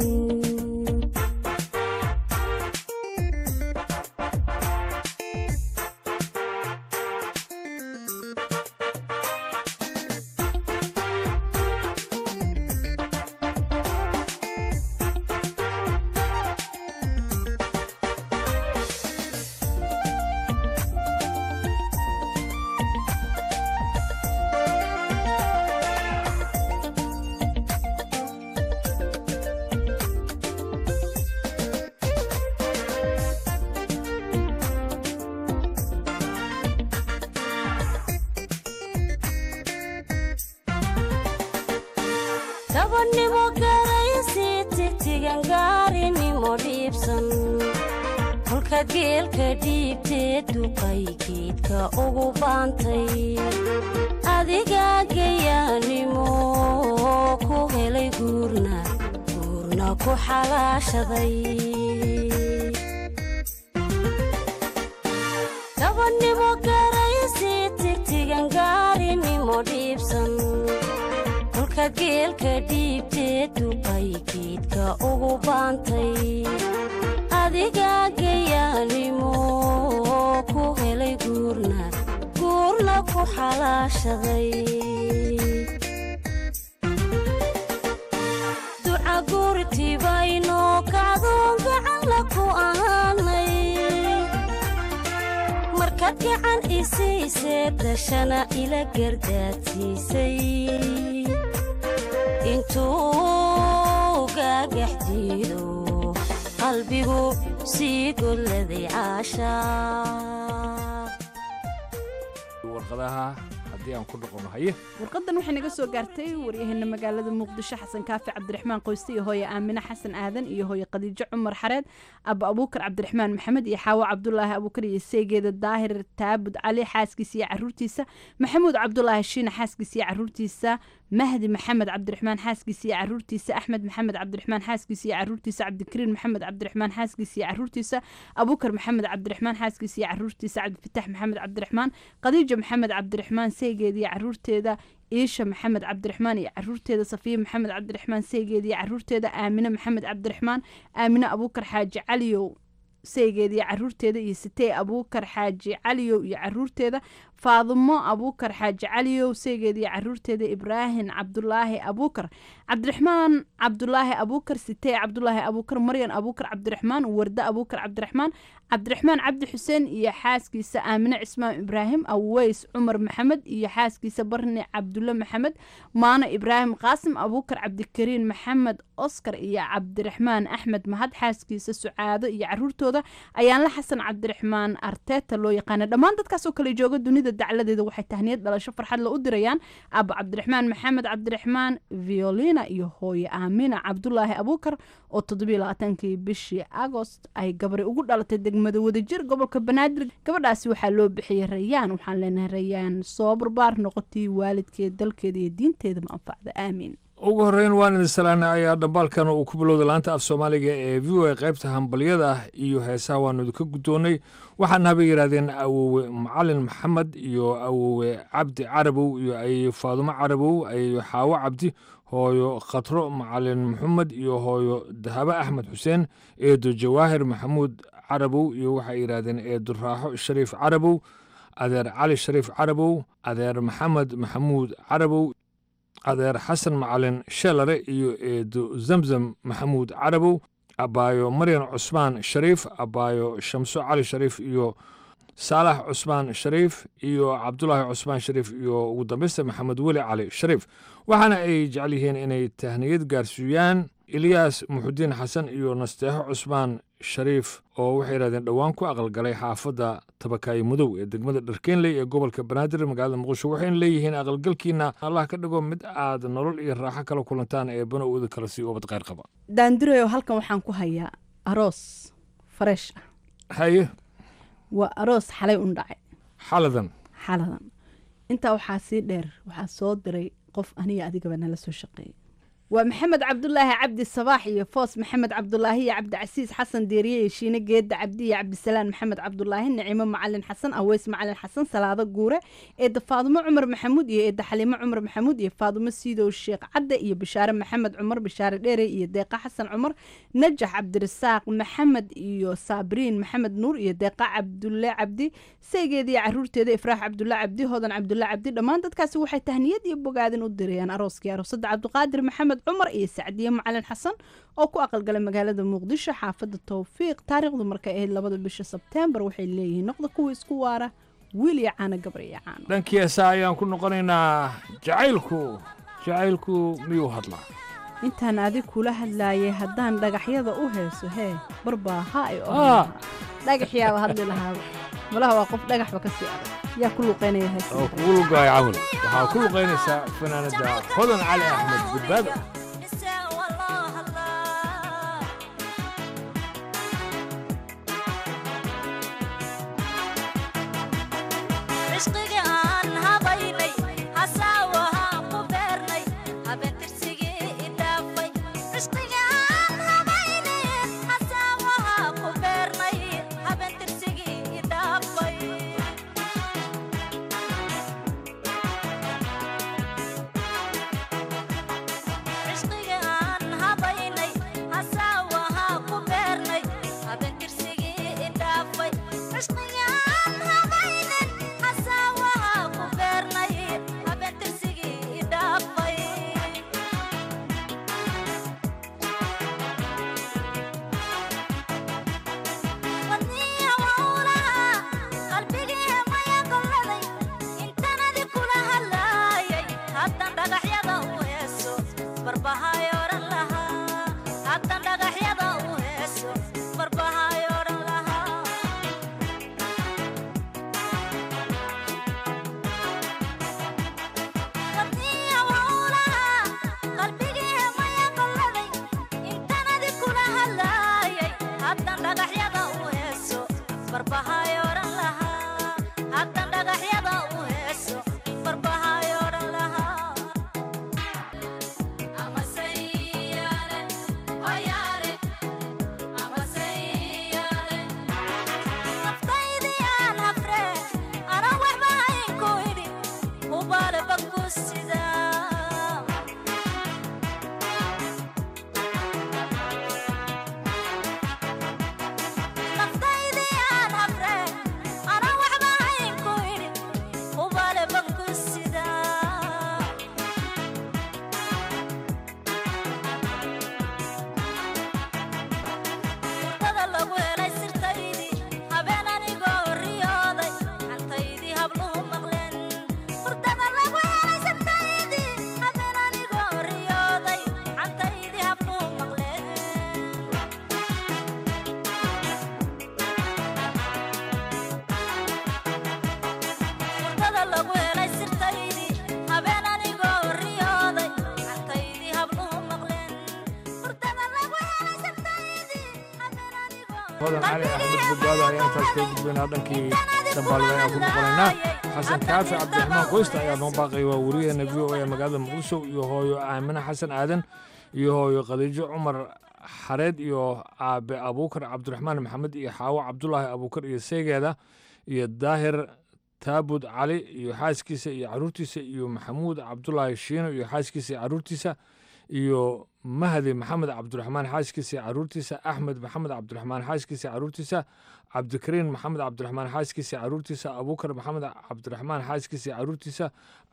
Speaker 10: gabadhnimo garaysi tigtigan gaarinimo dhiibsan kolkaad geelka dhiibtee duqay geedka ugu baantay adigaa gayaanimo ku helay guurna guurna ku xalaashaday gabadhnimo garaysi tigtigan gaarinimo dhiibsan kolkaad geelka dhiibtee duqay geedka ugu baantay adigaa gayaanimo ku helay guurna guurna ku xalaashaday duca guurtibaynoo kacdoon gacanla ku ahaanay markaad gacan isiisee dashana ila gardaadsiisay intuu gaagax diido qalbigu sii godladay caashaa
Speaker 8: warqadaha haddii aan ku noqono haye
Speaker 9: warqadan waxay naga soo gaartay waryaheena magaalada muqdisho xasan kaafi cabdiraxmaan qoyste iyo hooye aamine xasan aadan iyo hooye khadiijo cumar xareed aba abuukar cabdiraxmaan maxamed iyo xaawo cabdulaahi abuukar iyo seegeeda daahir taabud cali xaaskiisa iyo caruurtiisa maxamuud cabdulaahi shiina xaaskiisa iyo caruurtiisa mahdi maxamed cabdiraxmaan xaaskiisa iyo caruurtiisa axmed maxamed cabdiraxmaan xaaskiisa iyo caruurtiisa cabdikariin maxamed cabdiraxmaan xaaskiisa iyo caruurtiisa abuukar maxamed cabdiraxmaan xaaskiisa iyo caruurtiisa cabdifatax maxamed cabdiraxmaan khadiija maxamed cabdiraxmaan seegeeda iyo caruurteeda iisha maxamed cabdiraxmaan iyo caruurteeda safiya maxamed cabdiraxmaan seegeeda iyo caruurteeda aamine maxamed cabdiraxmaan aamine abuukar xaaji caliyow seegeeda iyo caruurteeda iyo sitee abuukar xaaji caliyow iyo caruurteeda faadimo abuukar xaaji caliyow seegeeda iyo caruurteeda ibraahim cabdulaahi abuukar cabdiraxmaan cabdulaahi abuukar sitee cabdulaahi abuukar maryan abuukar cabdiraxmaan warde abuukar cabdiraxmaan cabdiraxmaan cabdi xuseen iyo xaaskiisa aamine cismaan ibraahim aweys cumar maxamed iyo xaaskiisa barni cabdulle maxamed maano ibraahim qaasim abuukar cabdikariin maxamed oskar iyo cabdiraxmaan axmed mahad xaaskiisa sucaado iyo caruurtooda ayaanla xasan cabdiraxmaan arteta loo yaqaana dhammaan dadkaasoo kale jooga dunida dacladeeda waxay tahniyad dhalasho farxad la u dirayaan aabo cabdiraxmaan maxamed cabdiraxmaan violina iyo hooye aamina cabdulaahi abuukar oo toddobiyo labaatankii bishii agost ay gabari ugu dhalatay degmada wadajir gobolka banaadir gabadhaasi waxaa loo bixiyey rayaan waxaan leenahay rayaan soo barbaar noqotay waalidkeed dalkeeda iyo diinteedama anfacda aamiin
Speaker 8: ugu horreyn waan idin salaana ayaa dhambaalkan uu ku bilowday laanta af soomaaliga ee v o a qaybta hambalyada ah iyo heesaha waanu idinka guddoonnay waxaana habay yidhahdeen awowe macalin maxamed iyo awowe cabdi carabow iyo ay faadumo carabow ay xaawo cabdi hooyo khatro macalin maxamed iyo hooyo dahabo axmed xuseen eedo jawaahir maxamuud carabow iyo waxay yidhahdeen eedo raaxo shariif carabow adeer cali shariif carabow adeer maxamed maxamuud carabow adeer xasan macalin sheelare iyo eedo zamzam maxamuud carabow abaayo maryan cusmaan shariif abaayo shamso cali shariif iyo saalax cusmaan shariif iyo cabdulaahi cusmaan shariif iyo ugu dambeysta maxamed weli cali shariif waxaana ay jecel yihiin inay tahniyad gaarsiiyaan ilyaas muxudiin xasan iyo nasteexo cusmaan shariif oo waxay yidhahdeen dhowaan ku aqalgalay xaafadda tabakaayo mudow ee degmada dharkeenley ee gobolka banaadir magaalada muqdisho waxayna leeyihiin aqalgalkiina allah ka dhigo mid aad nolol iyo raaxo kala kulantaan ee bana uuda kala sii ubad qayr qaba
Speaker 9: daandirayo halkan waxaan ku hayaa aroos fareesh ah
Speaker 8: haye
Speaker 9: waa aroos xalay un dhacay
Speaker 8: xaladan
Speaker 9: xaladan intaa waxaa sii dheer waxaa soo diray qof aniga adigaba nala soo shaqeeyay waa maxamed cabdulaahi cabdi sabaax iyo foos maxamed cabdulaahi iyo cabdicasiis xasan deeriye iyo shiine geedda cabdi iyo cabdisalaan maxamed cabdulaahi nicimo macalin xasan aweys macalin xasan salaado guure eedda faadumo cumar maxamuud iyo eedda xaliimo cumar maxamuud iyo faadumo siidow sheekh cadde iyo bishaare maxamed cumar bishaare dheere iyo deeqa xasan cumar najax cabdirasaaq maxamed iyo saabriin maxamed nuur iyo deeqa cabdulle cabdi seegeeda iyo caruurteeda ifraax cabdulle cabdi hodan cabdulle cabdi dhammaan dadkaasi waxay tahniyad iyo bogaadin u dirayaan arooskii aroosadda cabdiqaadir maxamed cumar iyo sacdiye macalin xasan oo ku aqalgalay magaalada muqdisho xaafadda towfiiq taariikhdu markay ahayd labada bisha sebteembar waxay leeyihiin noqda kuwa isku waara wiil iyo caano gabar iyo caano
Speaker 8: dhankii heesaa ayaan ku noqonaynaa jacaylku jacaylku miyuu hadlaa
Speaker 9: intaan adig kula hadlaayay haddaan dhagaxyada u heeso hee barbaaha ay
Speaker 8: Ah.
Speaker 9: dhagaxyaaba hadli lahaaba malaha waa qof dhagaxba ka sii adag yaa ku luqeynaya hees
Speaker 8: oo kugu lugaaya camal waxaa ku luqaynaysaa fanaanada hodan cali axmed badbaado
Speaker 11: cishqiga aan habaynay hasaawaha ku beernay habentirsigii idhaafay cishqiga aan habaynay hasaawaha ku beernay habentirsigii idhaafay cishqiga aan habaynay hasaawaha ku beernay habentirsigii idhaafay cishqiga aan habaynin hasaawaha
Speaker 8: hodan cali axmed bogaada ayaa intaas kaga gudbaynaa dhankii dambaalida ayaan ku noqonaynaa xasan kaafi cabdiraxmaan qoysta ayaa noo baaqaya waa wariyaheena v o a magaalada muqdisho iyo hooyo aamine xasan aadan iyo hooyo khadiijo cumar xareed iyo aabe abuukar cabdiraxmaan maxamed iyo xaawo cabdulaahi abuukar iyo seegeeda iyo daahir taabud cali iyo xaaskiisa iyo caruurtiisa iyo maxamuud cabdulaahi shiino iyo xaaskiisa iyo caruurtiisa iyo mahdi maxamed cabdiraxmaan xaaskiisa iyo caruurtiisa axmed maxamed cabdiraxmaan xaaskiisa iyo caruurtiisa cabdikariin maxamed cabdiraxmaan xaaskiisa iyo caruurtiisa abuukar maxamed cabdiraxmaan xaaskiisa iyo caruurtiisa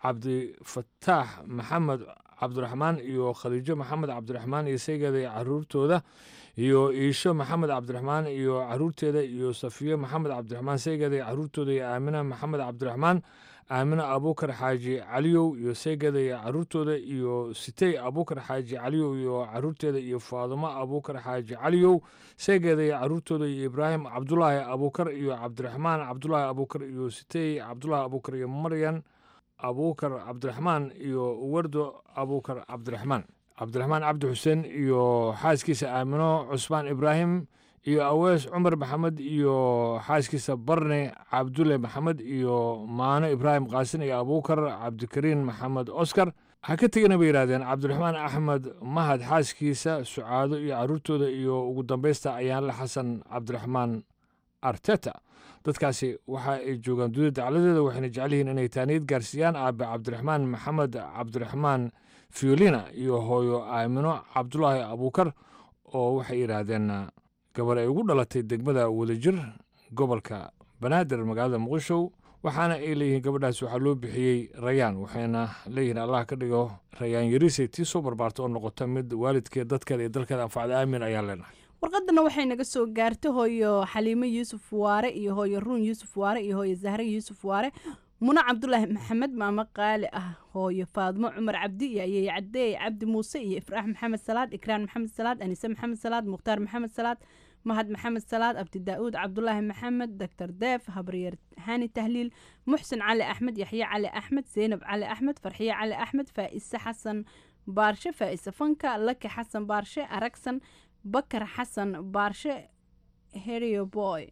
Speaker 8: cabdifataax maxamed cabdiraxmaan iyo khadiijo maxamed cabdiraxmaan iyo seegeeda iyo caruurtooda iyo iisho maxamed cabdiraxmaan iyo caruurteeda iyo safiyo maxamed cabdiraxmaan seegeeda iyo caruurtooda iyo aamina maxamed cabdiraxmaan aamina abuukar xaaji caliyow iyo seegeeda iyo caruurtooda iyo sitey abuukar xaaji caliyow iyo caruurteeda iyo faadumo abuukar xaaji caliyow seegeeda iyo caruurtooda iyo ibraahim cabdulaahi abuukar iyo cabdiraxmaan cabdulaahi abuukar iyo sitey cabdulaahi abuukar iyo maryan abuukar cabdiraxmaan iyo wardo abuukar cabdiraxmaan cabdiraxmaan cabdi xuseen iyo xaaskiisa aamino cusmaan ibraahim iyo awees cumar maxamed iyo xaaskiisa barne cabdulle maxamed iyo maano ibraahim qaasin iyo abuukar cabdikariin maxamed oskar ha ka tegana bay yidhahdeen cabdiraxmaan axmed mahad xaaskiisa sucaado iyo caruurtooda iyo ugu dambaysta ayaanle xasan cabdiraxmaan arteta dadkaasi waxa ay joogaan dunida dacladeeda waxayna jecel yihiin inay taaniyad gaarsiiyaan aabe cabdiraxmaan maxamed cabdiraxmaan fiolina iyo hooyo aamino cabdulaahi abuukar oo waxay yidhaahdeen gabar ay ugu dhalatay degmada wadajir gobolka banaadir magaalada muqdisho waxaana ay leeyihiin gabadhaas waxaa loo bixiyey rayaan waxayna leeyihiin allah ka dhigo rayaan yarisay tii soo barbaarta oo noqota mid waalidkeed dadkeeda iyo dalkeeda anfacda aamin ayaan leenahay
Speaker 9: warqadana waxay naga soo gaartay hooyo xaliimo yuusuf waare iyo hooyo ruun yuusuf waare iyo hooyo zahre yuusuf waare muna cabdulaahi maxamed maamo qaali ah hooyo faadmo cumar cabdi iyo ayey cadeey cabdi muuse iyo ifraax maxamed salaad ikraan maxamed salaad anise maxamed salaad mukhtaar maxamed salaad mahad maxamed salaad abdi daa'uud cabdulaahi maxamed doctor deef habaryeer hani tahliil muxsin cali axmed yaxye cali axmed zeynab cali axmed farxiye cali axmed faa'ise xasan baarshe faa'ise fanka laki xasan baarshe aragsan bakar xasan baarshe herio boy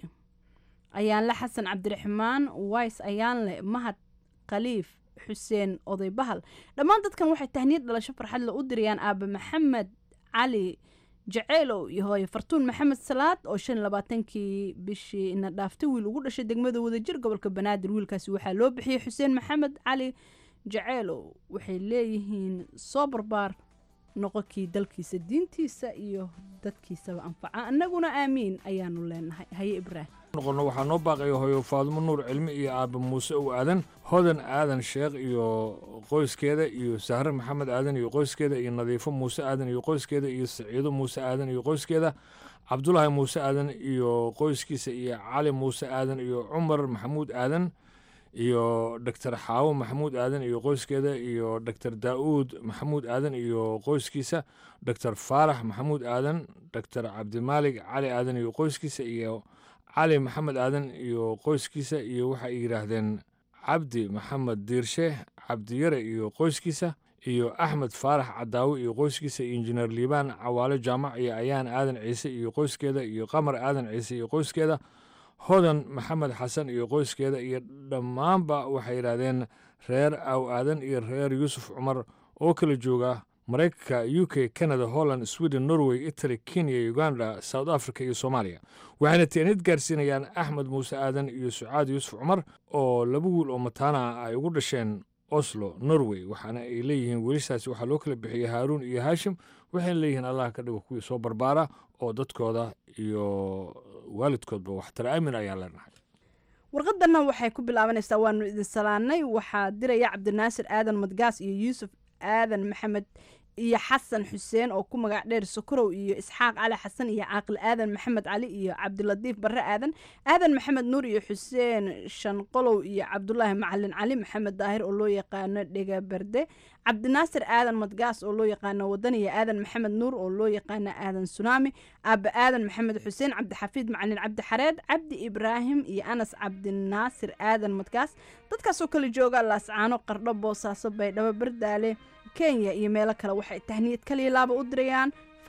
Speaker 9: ayaanle xasan cabdiraxmaan ways ayaanle mahad khaliif xuseen oday bahal dhammaan dadkan waxay tahniyad dhalasho farxadle u dirayaan aabe maxamed cali jaceylow iyo hooye fartuun maxamed salaad oo shan iyo labaatankii bishii ina dhaaftay wiil ugu dhashay degmada wadajir gobolka banaadir wiilkaasi waxaa loo bixiyey xuseen maxamed cali jaceylow waxay leeyihiin soo barbaar noqonkii dalkiisa diintiisa iyo dadkiisaba anfaca annaguna aamiin ayaanu leenahay haye ibraahim
Speaker 8: noqono waxaa noo baaqaya hooyo faadumo nuur cilmi iyo aabe muuse ow aadan hodan aadan sheekh iyo qoyskeeda iyo sahre maxamed aadan iyo qoyskeeda iyo nadiifo muuse aadan iyo qoyskeeda iyo saciido muuse aadan iyo qoyskeeda cabdulaahi muuse aadan iyo qoyskiisa iyo cali muuse aadan iyo cumar maxamuud aadan iyo doctor xaawo maxamuud aadan iyo qoyskeeda iyo doctor daa'uud maxamuud aadan iyo qoyskiisa doctor faarax maxamuud aadan doctor cabdimaalig cali aadan iyo qoyskiisa iyo cali maxamed aadan iyo qoyskiisa iyo waxay yidhaahdeen cabdi maxamed diirshe cabdiyare iyo qoyskiisa iyo axmed faarax cadaawe iyo qoyskiisa iyo injineer liibaan cawaale jaamac iyo ayaan aadan ciise iyo qoyskeeda iyo qamar aadan ciise iyo qoyskeeda hodan maxamed xasan iyo qoyskeeda iyo dhammaanba waxay yidhaahdeen reer aw aadan iyo reer yuusuf cumar oo kala jooga maraykanka u k canada holland sweden norway italy kenya uganda south africa iyo soomaaliya waxayna teenid gaarsiinayaan axmed muuse aadan iyo sucaad yuusuf cumar oo laba wiil oo mataana ah ay ugu dhasheen oslo norway waxaana ay leeyihiin welisaasi waxaa loo kala bixiyey haaruun iyo haashim waxayna leeyihiin allah ka dhigo kuwii soo barbaara oo dadkooda iyo waalidkoodba waxtara aamin ayaa leenahay
Speaker 9: warqadana waxay ku bilaabanaysaa waanu idin salaanay waxaa diraya cabdinaasir aadan madgaas iyo yuusuf aadan maxamed iyo xasan xuseen oo ku magac dheer sokorow iyo isxaaq cali xasan iyo caaqil aadan maxamed cali iyo cabdilatiif barre aadan aadan maxamed nuur iyo xuseen shanqolow iyo cabdulaahi macalin cali maxamed daahir oo loo yaqaano dhega berde cabdinaasir aadan madgaas oo loo yaqaano wadan iyo aadan maxamed nuur oo loo yaqaano aadan sunaami aaba aadan maxamed xuseen cabdixafiid macalin cabdi xareed cabdi ibraahim iyo anas cabdinaasir aadan madgaas dadkaasoo kala jooga laascaano qardho boosaaso baydhabo bardaale kenya iyo meelo kale waxay tahniyad kaliya laaba u dirayaan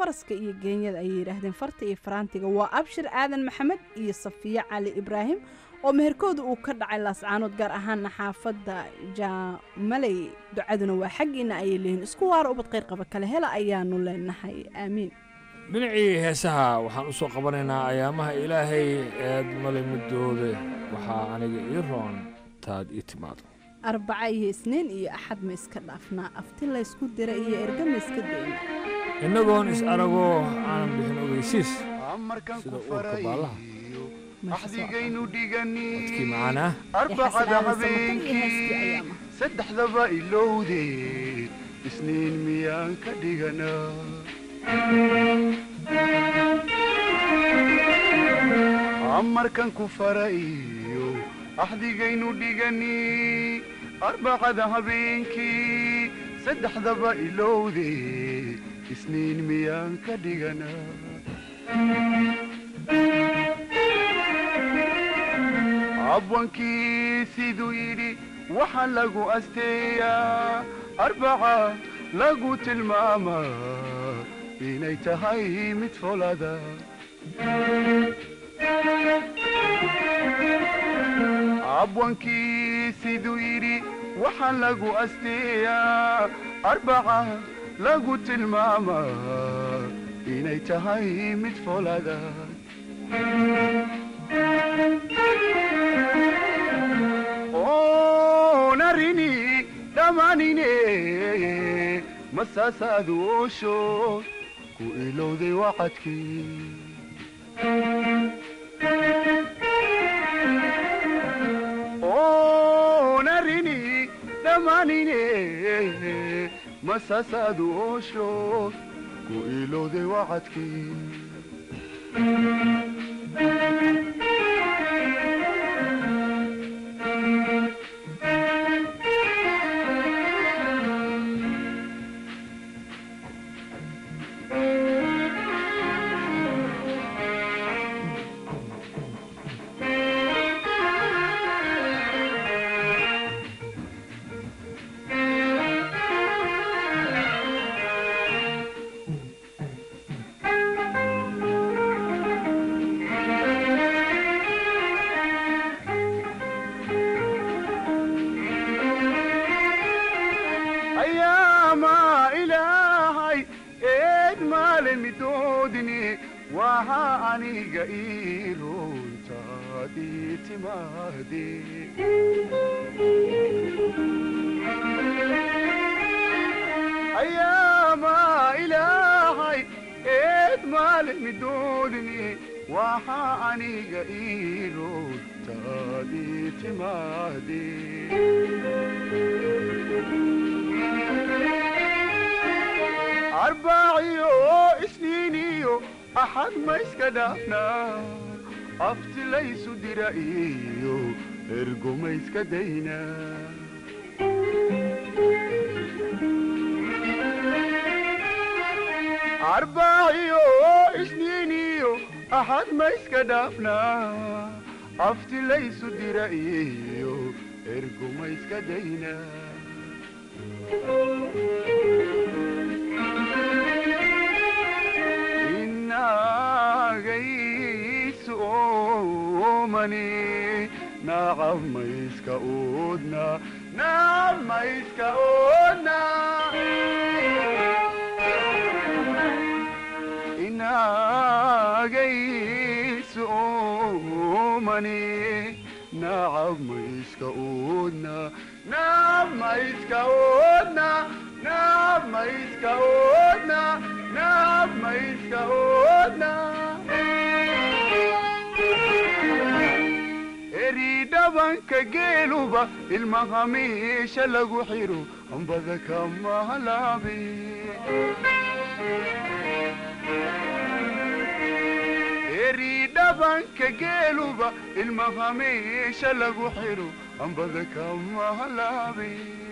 Speaker 9: faraska iyo geenyada ayay yidhaahdeen farta iyo faraantiga waa abshir aadan maxamed iyo safiye cali ibraahim oo meherkooda uu ka dhacay laascaanood gaar ahaana xaafadda jaamaley ducaduna waa xaggiina ayay leeyihin isku waara ubad qayr qaba kale hela ayaanu leenahay aamiin
Speaker 8: dhinacii heesaha waxaan u soo qabanaynaa ayaamaha ilaahay eed male midooda waxaa aniga ii roon taad ii timaado
Speaker 9: arbaca iyo isniin iyo axad ma iska dhaafnaa afti laysku dira iyo erga ma iska dayna
Speaker 8: innagoon is aragoo aanan bixin ogeysiis sida uurka baallaha
Speaker 12: axdigaynu dhigani
Speaker 8: dadkii macaanaa
Speaker 12: arbacada habeenkii saddexdaba ilowde isniin miyaan ka dhiganaa amarkan ku farayo axdigaynu dhigani arbacada habeenkii saddexdaba ilowde isniin miyaan ka dhiganaa abwankii siduu yidhi waxaa lagu asteeyaa arbaca lagu tilmaamaa inay tahay mid folada abwankii siduu yidhi waxaa lagu asteeyaa arbaca lagu tilmaamaa inay tahay mid folada onarini dhammaanine masaasaadu oosho ku ilowday wacadkii onarini dhammaanine masaasaadu oosho ku ilowday wacadkii ayaama ilaahay eed maale midoodini waxa aniga ii runtaadii timaade ayaama ilaahay eed maale midoodini waxa aniga ii runtaadii timaade arbaaciyo isniiniyo axad ma iska dhaafnaa afti laysu dira iyo ergo ma iska daynaa arbaaciyo isniiniyo axad ma iska dhaafnaa afti laysu dira iyo ergo ma iska daynaa inagaysu oomani nacab mayska oodna nacab mayska oodna inagaysu oomani nacab mayska oodna nacab mayska oodna nacab mayska oodna nacab mayska oodna eri dhabanka geeluba ilmaha meesha lagu xiro ambada kama halaabe eri dhabanka geeluba ilmaha meesha lagu xiro ambada kama halaabe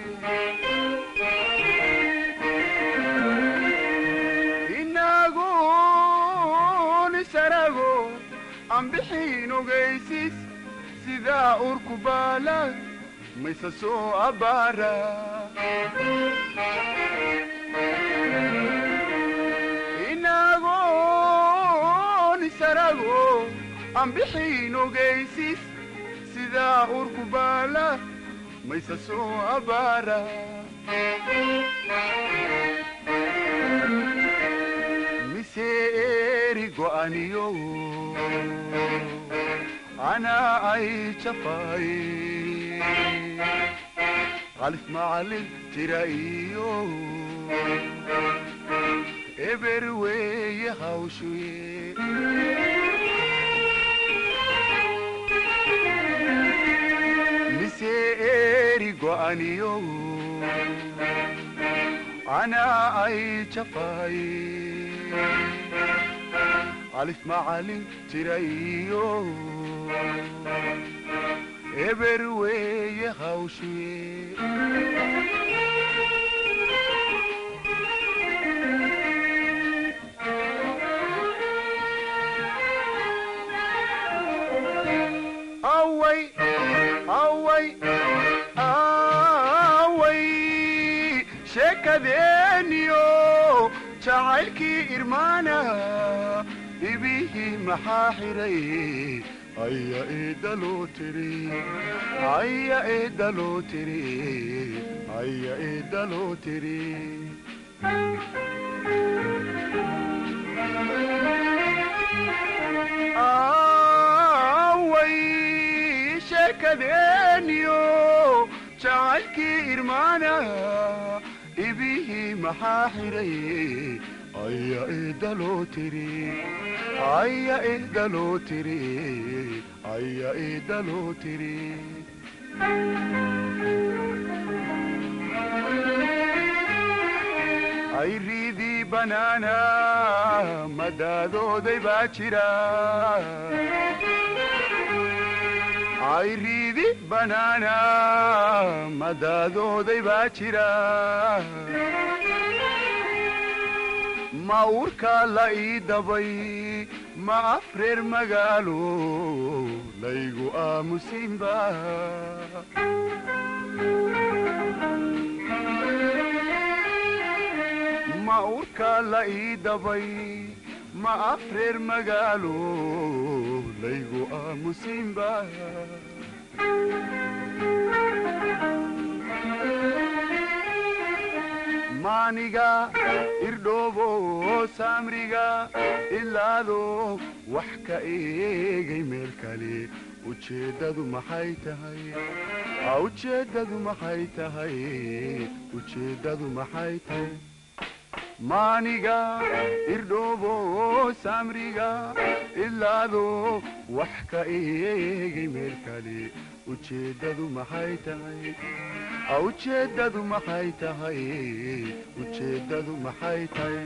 Speaker 12: inagun isarago aan bixiin ogaysis sidaa urku baala mayse soo abbaara ina sarago aan bixiin ogaysis sidaa urku baala maysa soo abaara mise eri go'aniyo anaa ay jafaaye qalif macalin jira iyo eber weeye hawshuye mise eri go'aniyo anaa ay jafaaye qalif macalin jira iyo eber weeye hawshuye away away away sheekadeeniyo jacaylkii irmaana ibihii maxaa xiray aya eedaloo tiri aya eedaloo tiri aya eedaloo tiri away sheekadeeniyo jacaylkii irmaana ibihii maxaa xiray aya eedaloo tiri aya eedaloo tiri aya eedaloo tiri ayriidii banaana madaadooday baa jira ayriidi banaana madaadooday baa jira ma urka la ii dabay ma afreer magaalo laygu aamusinba ma urka la ii dabay ma afreer magaalo laygu aamusinba maaniga irdhoobo saamriga ilaado wax ka eegay meel kale ujeeddadu maxay tahay ujeeddadu maxay tahay ujeeddadu maxay tahay maaniga irdhoobo saamriga ilaado wax ka eegay meel kale ujeeddadu maxay tahay ujeeddadu maxay tahay ujeeddadu maxay tahay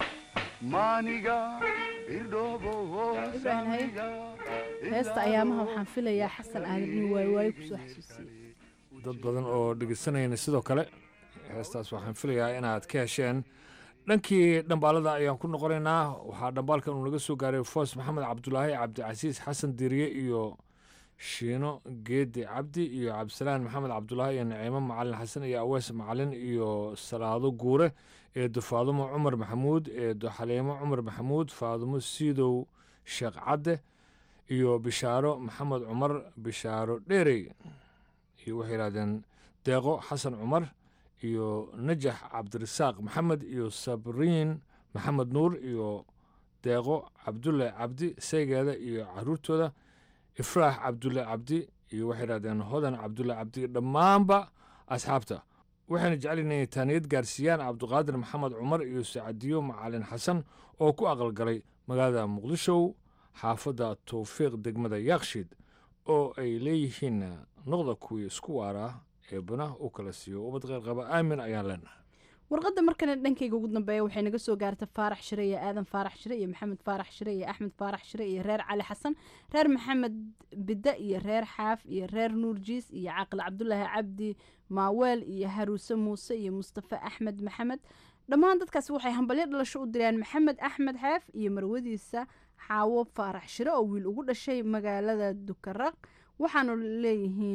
Speaker 12: maaniga irdhoobo saamriga
Speaker 9: heesta ayaamaha waxaan filayaa xasan aadan inuu waayawaayo kusoo xasuusiyey
Speaker 8: dad badan oo dhegeysanayna sidoo kale heestaas waxaan filayaa inaad ka hesheen dhankii dhambaalada ayaan ku noqonaynaa waxaa dhambaalkan uu naga soo gaaray foos maxamed cabdulaahi cabdicasiis xasan diriye iyo shiino geedi cabdi iyo cabdisalaan maxamed cabdulaahi iyo naciimo macalin xasan iyo awees macalin iyo salaado guure eedo faadumo cumar maxamuud eedo xaliimo cumar maxamuud faadumo siidow sheekh cadde iyo bishaaro maxamed cumar bishaaro dheerey iyo waxay yidhahdeen deeqo xasan cumar iyo najax cabdirasaaq maxamed iyo sabriin maxamed nuur iyo deeqo cabdulle cabdi saygeeda iyo caruurtooda ifraax cabdulle cabdi iyo waxay yidhahdeen hodan cabdulle cabdi dhammaanba asxaabta waxayna jecel inay taaniyad gaarsiiyaan cabduqaadir maxamed cumar iyo sacadiyo macalin xasan oo ku aqalgalay magaalada muqdisho xaafadda towfiiq degmada yaakshiid oo ay leeyihiin noqda kuwii isku waaraa eebana u kala siiyo ubad qeyrqaba aamin ayaan leenahay
Speaker 9: warqadda markana dhankayga ugu dambeeya waxay naga soo gaarta faarax shire iyo aadan faarax shire iyo maxamed faarax shire iyo axmed faarax shire iyo reer cali xasan reer maxamed bidde iyo reer xaaf iyo reer nuur jiis iyo caaqil cabdulaahi cabdi maaweel iyo haruuse muuse iyo mustafe axmed maxamed dhammaan dadkaasi waxay hambalyo dhalasho u direen maxamed axmed xeef iyo marwadiisa xaawo faarax shire oo wiil ugu dhashay magaalada dukaraq waxaanu leeyihiin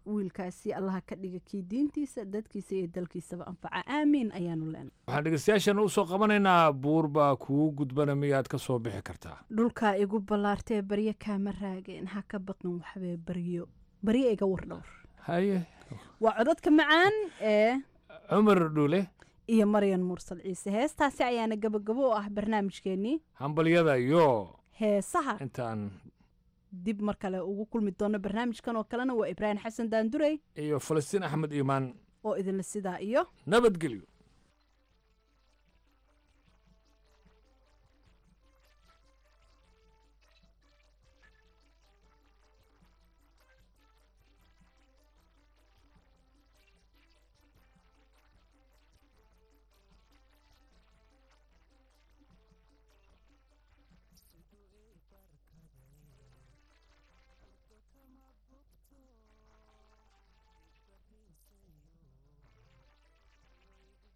Speaker 9: wiilkaasi allaha ka dhiga kii diintiisa dadkiisa iyo dalkiisaba anfaca aamiin ayaanu leenay
Speaker 8: waxaan dhegeystayaashan u soo qabanaynaa buur baa kugu gudbana miyaad ka soo bixi kartaa
Speaker 9: dhulkaa igu ballaartee baryo kaama raageen ha ka baqin waxbee baryo baryo iga war dhowr
Speaker 8: haye
Speaker 9: waa codadka macaan ee
Speaker 8: cumar dhule
Speaker 9: iyo maryan mursal ciise heestaasi ayaana gabagabo u ah barnaamijkeennii
Speaker 8: hambalyada yo
Speaker 9: heesaha
Speaker 8: intaan
Speaker 9: dib mar kale ugu kulmi doono barnaamijkan oo kalena waa ibraahim xasan daandurey
Speaker 8: iyo falastiin axmed iimaan
Speaker 9: oo idinla sidaa iyo
Speaker 8: nabadgelyo
Speaker 11: Thank you.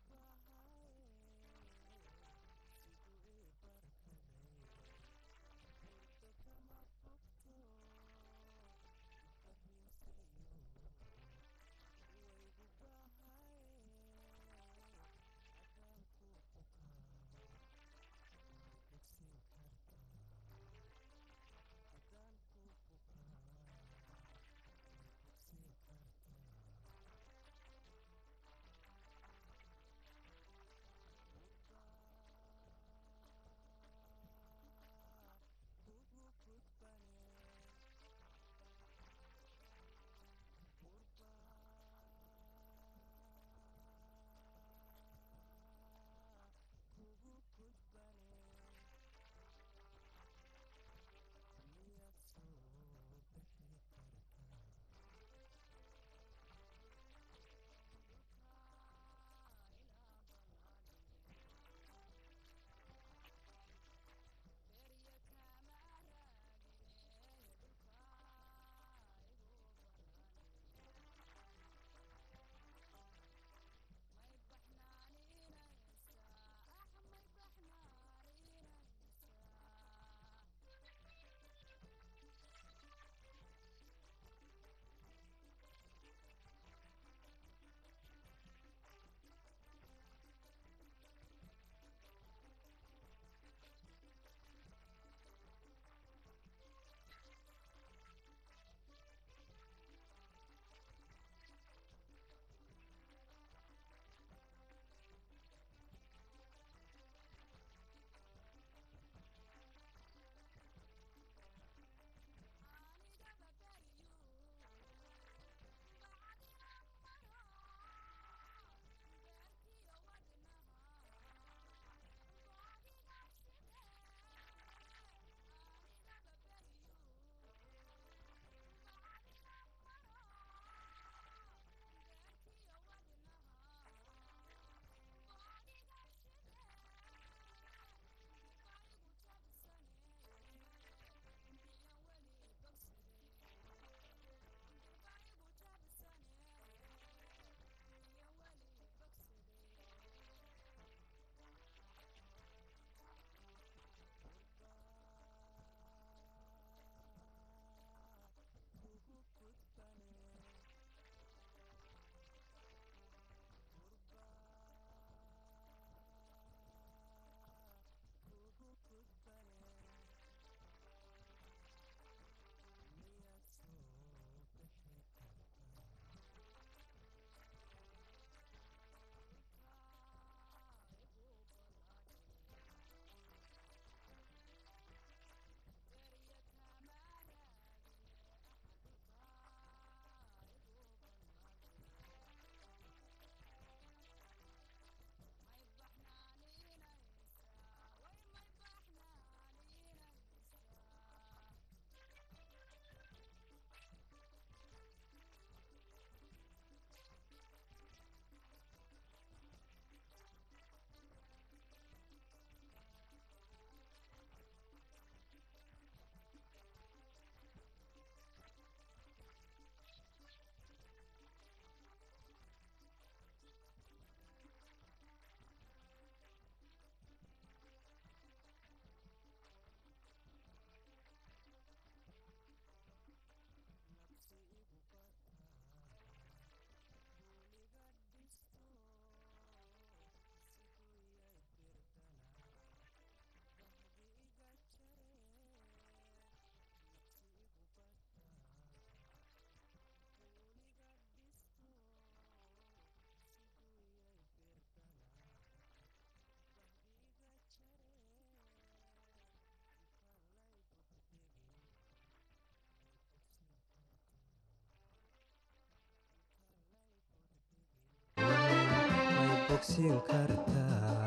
Speaker 13: bogsiin kartaa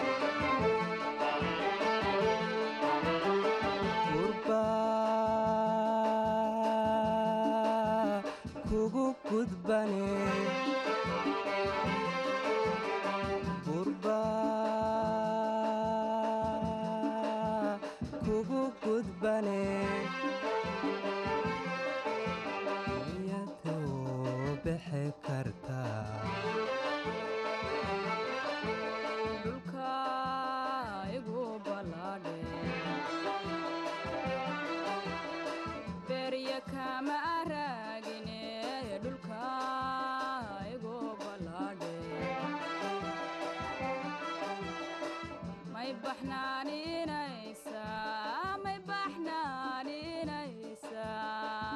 Speaker 13: gurbaa kugu gudbane gurbaa kugu gudbane niyadoo bixi kartaa
Speaker 14: dhulka igu ballaadhe berya kama raagine dhulka igu ballaadhe may baxnaaninaysaa may baxnaaninaysaa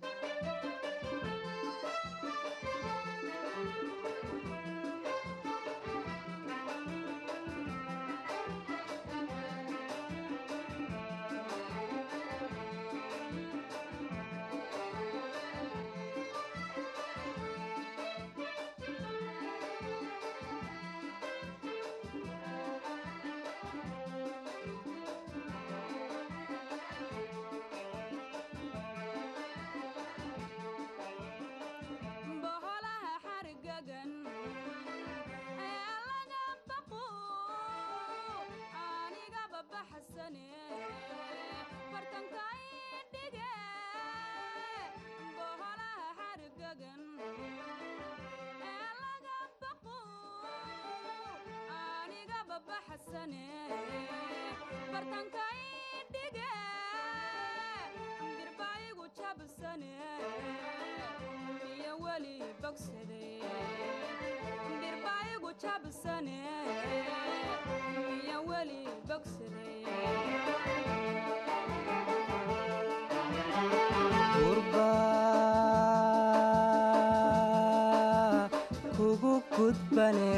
Speaker 14: boholaha xargagan ee laga baqo anigaba baxsane bartanka idhige boholaha xargagan ee laga baqo anigaba baxsane bartanka idhige birbaayigu jabsane miya weli bogsade birbaayigu jabsane miya weli bogsade
Speaker 13: gurbaa kugu gudbane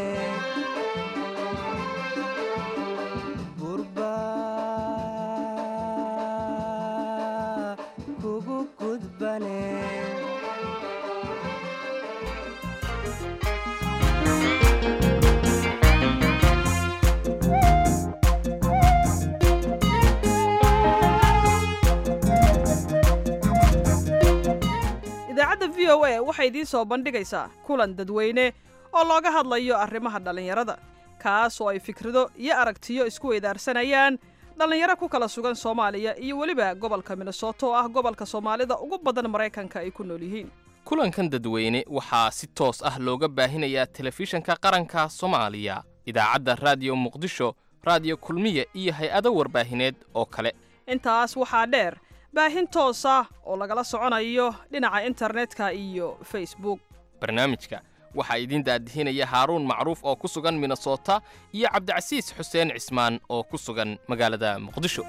Speaker 13: gurbaa kugu gudbane
Speaker 6: idaacadda v o a waxay idiin soo bandhigaysaa kulan dadweyne oo looga hadlayo arrimaha dhallinyarada kaas oo ay fikrado iyo aragtiyo isku weydaarsanayaan dhallinyaro ku kala sugan soomaaliya iyo weliba gobolka minnesota oo ah gobolka soomaalida ugu badan maraykanka ay ku nool yihiin
Speaker 7: kulankan dadweyne waxaa si toos ah looga baahinayaa telefishanka qaranka soomaaliya idaacadda raadiyo muqdisho raadiyo kulmiye iyo hay-ado warbaahineed oo kale
Speaker 6: intaas waxaa dheer baahin toos ah oo lagala soconayo dhinaca internetka iyo facebook
Speaker 7: barnaamijka waxaa idiin daadihinaya haaruun macruuf oo ku sugan minnesota iyo cabdicasiis xuseen cismaan oo ku sugan magaalada muqdisho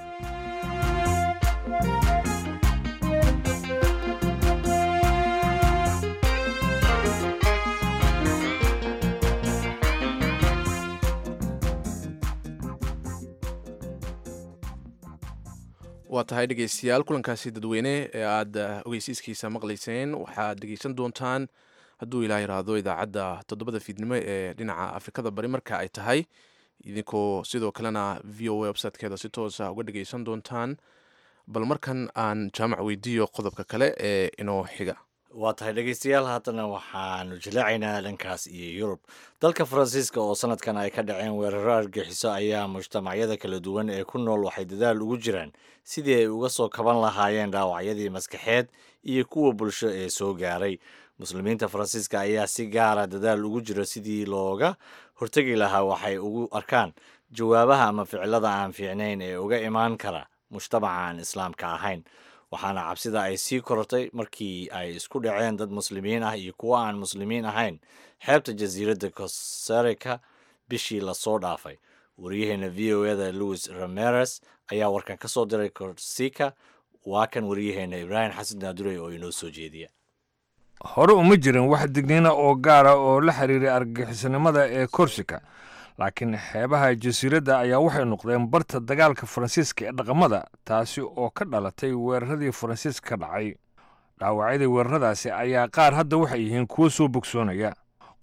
Speaker 1: waa tahay dhegeystayaal kulankaasi dadweyne ee aad ogeysiiskiisa maqlayseen waxaad dhegeysan doontaan hadduu ilaa yiraahdo idaacadda toddobada fiidnimo ee dhinaca afrikada bari marka ay tahay idinkoo sidoo kalena v o a websitekeeda si toosa uga dhegeysan doontaan bal markan aan jaamac weydiiyo qodobka kale ee inoo xiga
Speaker 2: waa tahay dhegeystayaal haddana waxaanu jilaacaynaa dhankaas iyo yurub dalka faransiiska oo sanadkan ay ka dhaceen weeraro argixiso ayaa mujtamacyada kala duwan ee ku nool waxay dadaal ugu jiraan sidii ay uga soo kaban lahaayeen dhaawacyadii maskaxeed iyo kuwa bulsho ee soo gaaray muslimiinta faransiiska ayaa si gaara dadaal ugu jira sidii looga hortegi lahaa waxay ugu arkaan jawaabaha ama ficilada aan fiicnayn ee uga imaan kara mujtamaca aan islaamka ahayn waxaana cabsida ay sii korortay markii ay isku dhaceen dad muslimiin ah iyo kuwo aan muslimiin ahayn xeebta jasiiradda cosarica bishii lasoo dhaafay wariyaheena v o eda louis rameres ayaa warkan ka soo diray corsica waa kan wariyaheena ibraahim xasan naadurey oo inoo soo jeediya
Speaker 8: hore uma jirin wax digniina oo gaara oo la xiriiray argagixisnimada ee korsika laakiin xeebaha jasiiradda ayaa waxay noqdeen barta dagaalka faransiiska ee dhaqamada taasi oo ka dhalatay weeraradii faransiiska ka dhacay dhaawacyadii weeraradaasi ayaa qaar hadda waxay yihiin kuwo soo bogsoonaya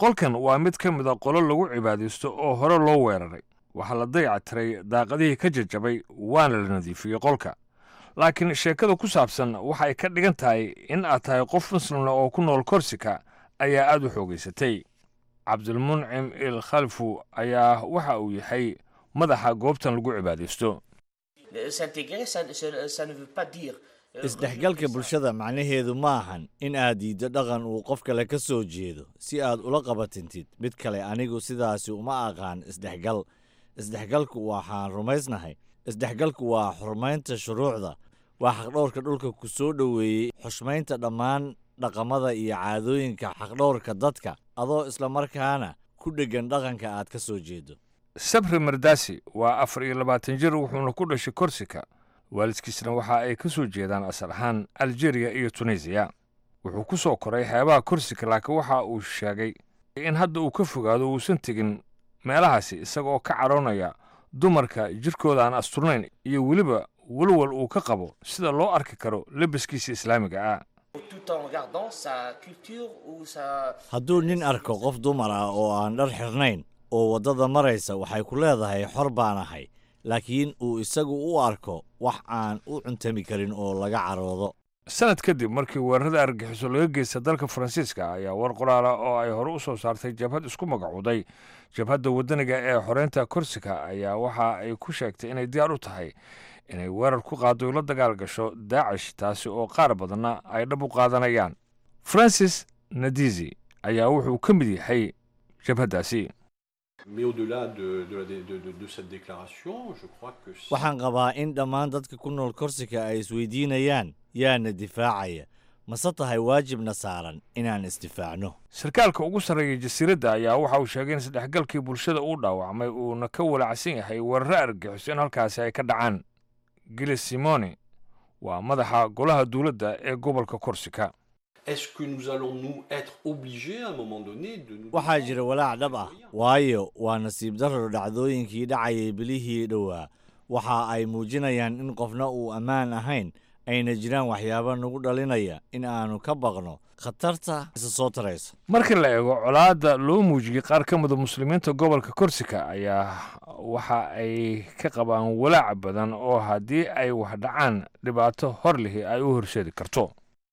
Speaker 8: qolkan waa mid ka mid a qolo lagu cibaadaysto oo hore loo weeraray waxaa la dayactiray daaqadihii ka jajabay waana la nadiifiyey qolka laakiin sheekada ku saabsan waxay ka dhigan tahay in aad tahay qof muslimna oo ku nool korsika ayaa aad u xoogaysatay cabdilmuncim il khalfu ayaa waxa uu yahay madaxa goobtan lagu cibaadaysto
Speaker 15: S'intégrer, ça, ça- ça ne veut pas dire. euh,
Speaker 2: isdhexgalka bulshada macnaheedu ma ahan in aad diiddo dhaqan uu qof kale ka soo jeedo si aad ula qabatintid mid kale anigu sidaasi uma aqaan isdhexgal isdhexgalku waxaan rumaysnahay isdhexgalku waa xurmaynta shuruucda waa xaqdhowrka dhulka ku soo dhoweeyey xushmaynta dhammaan dhaqamada iyo caadooyinka xaqdhowrka dadka adoo islamarkaana ku dheggan dhaqanka aad ka soo jeedo
Speaker 8: sabri mardasi waa afar iyo labaatan jir wuxuuna ku dhashay korsika waalidkiisna waxa ay ka soo jeedaan asal ahaan aljeriya iyo tunisiya wuxuu ku soo koray xeebaha korsika laakiin waxa uu sheegay in hadda uu ka fogaado uusan tegin meelahaasi isaga oo ka cadhoonaya dumarka jirkooda aan asturnayn iyo weliba walwal uu ka qabo sida loo arki karo lebiskiisa islaamiga ah
Speaker 15: Tout en gardant sa culture ou sa.
Speaker 2: hadduu nin arko qof dumar ah oo aan dhar xirnayn oo waddada maraysa waxay ku leedahay xor baan ahay laakiin uu isagu u arko wax aan u cuntami karin oo laga caroodo
Speaker 8: sanad kadib markii weerarada argagixiso laga geysta dalka faransiiska ayaa war qoraala oo ay hore u soo saartay jabhad isku magacowday jabhadda waddaniga ee xoreynta korsika ayaa waxa ay ku sheegtay inay diyaar u tahay inay weerar ku qaado la dagaal gasho daacish taasi oo qaar badanna ay dhab u qaadanayaan francis nadizi ayaa wuxuu ka mid yahay jabhaddaasi
Speaker 16: Mais au-delà de, de, la- de- de- de cette déclaration, je crois que si-
Speaker 2: waxaan qabaa in dhammaan dadka ku nool korsika ay isweydiinayaan yaana difaacaya mase tahay waajibna saaran inaan isdifaacno
Speaker 8: sarkaalka ugu sarreeya jasiiradda ayaa waxa uu sheegay in isdhexgalkii bulshada uu dhaawacmay uuna ka walacsan yahay weeraro argagixiso in halkaasi ay ka dhacaan gilis simone waa madaxa golaha dowladda ee gobolka korsika
Speaker 16: est-ce que nous allons nous être obligés à un moment donné de nous
Speaker 2: waxaa jira walaac dhab ah waayo waa nasiib darro dhacdooyinkii dhacayay bilihii dhowaa waxa ay muujinayaan in qofna uu ammaan ahayn ayna jiraan waxyaabo nagu dhalinaya in aanu ka baqno khatarta isa soo taraysa
Speaker 8: marka la eego colaadda loo muujiyey qaar ka mida muslimiinta gobolka korsika ayaa waxa ay ka qabaan walaac badan oo haddii ay wax dhacaan dhibaato hor lihi ay u horseedi karto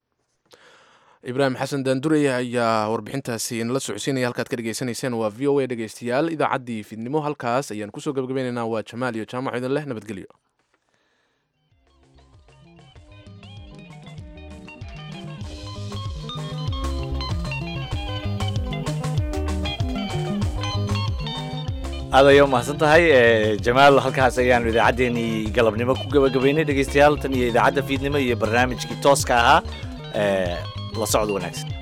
Speaker 1: ibraahim xasan daandurey ayaa warbixintaasi inala socodsiinaya halkaad ka dhegeysanayseen waa v o a dhegeystayaal idaacaddii fiidnimo halkaas ayaan kusoo gabagabaynaynaa waa jamaal iyo jaamac idin leh nabadgelyo
Speaker 2: aad ayaa umahadsan tahay eh, jamaal halkaas ayaanu idaacaddeenii galabnimo ku gabagabaynay dhegeystayaal tan iyo idaacadda fiidnimo iyo barnaamijkii tooska ahaa eh, la socod wanaagsan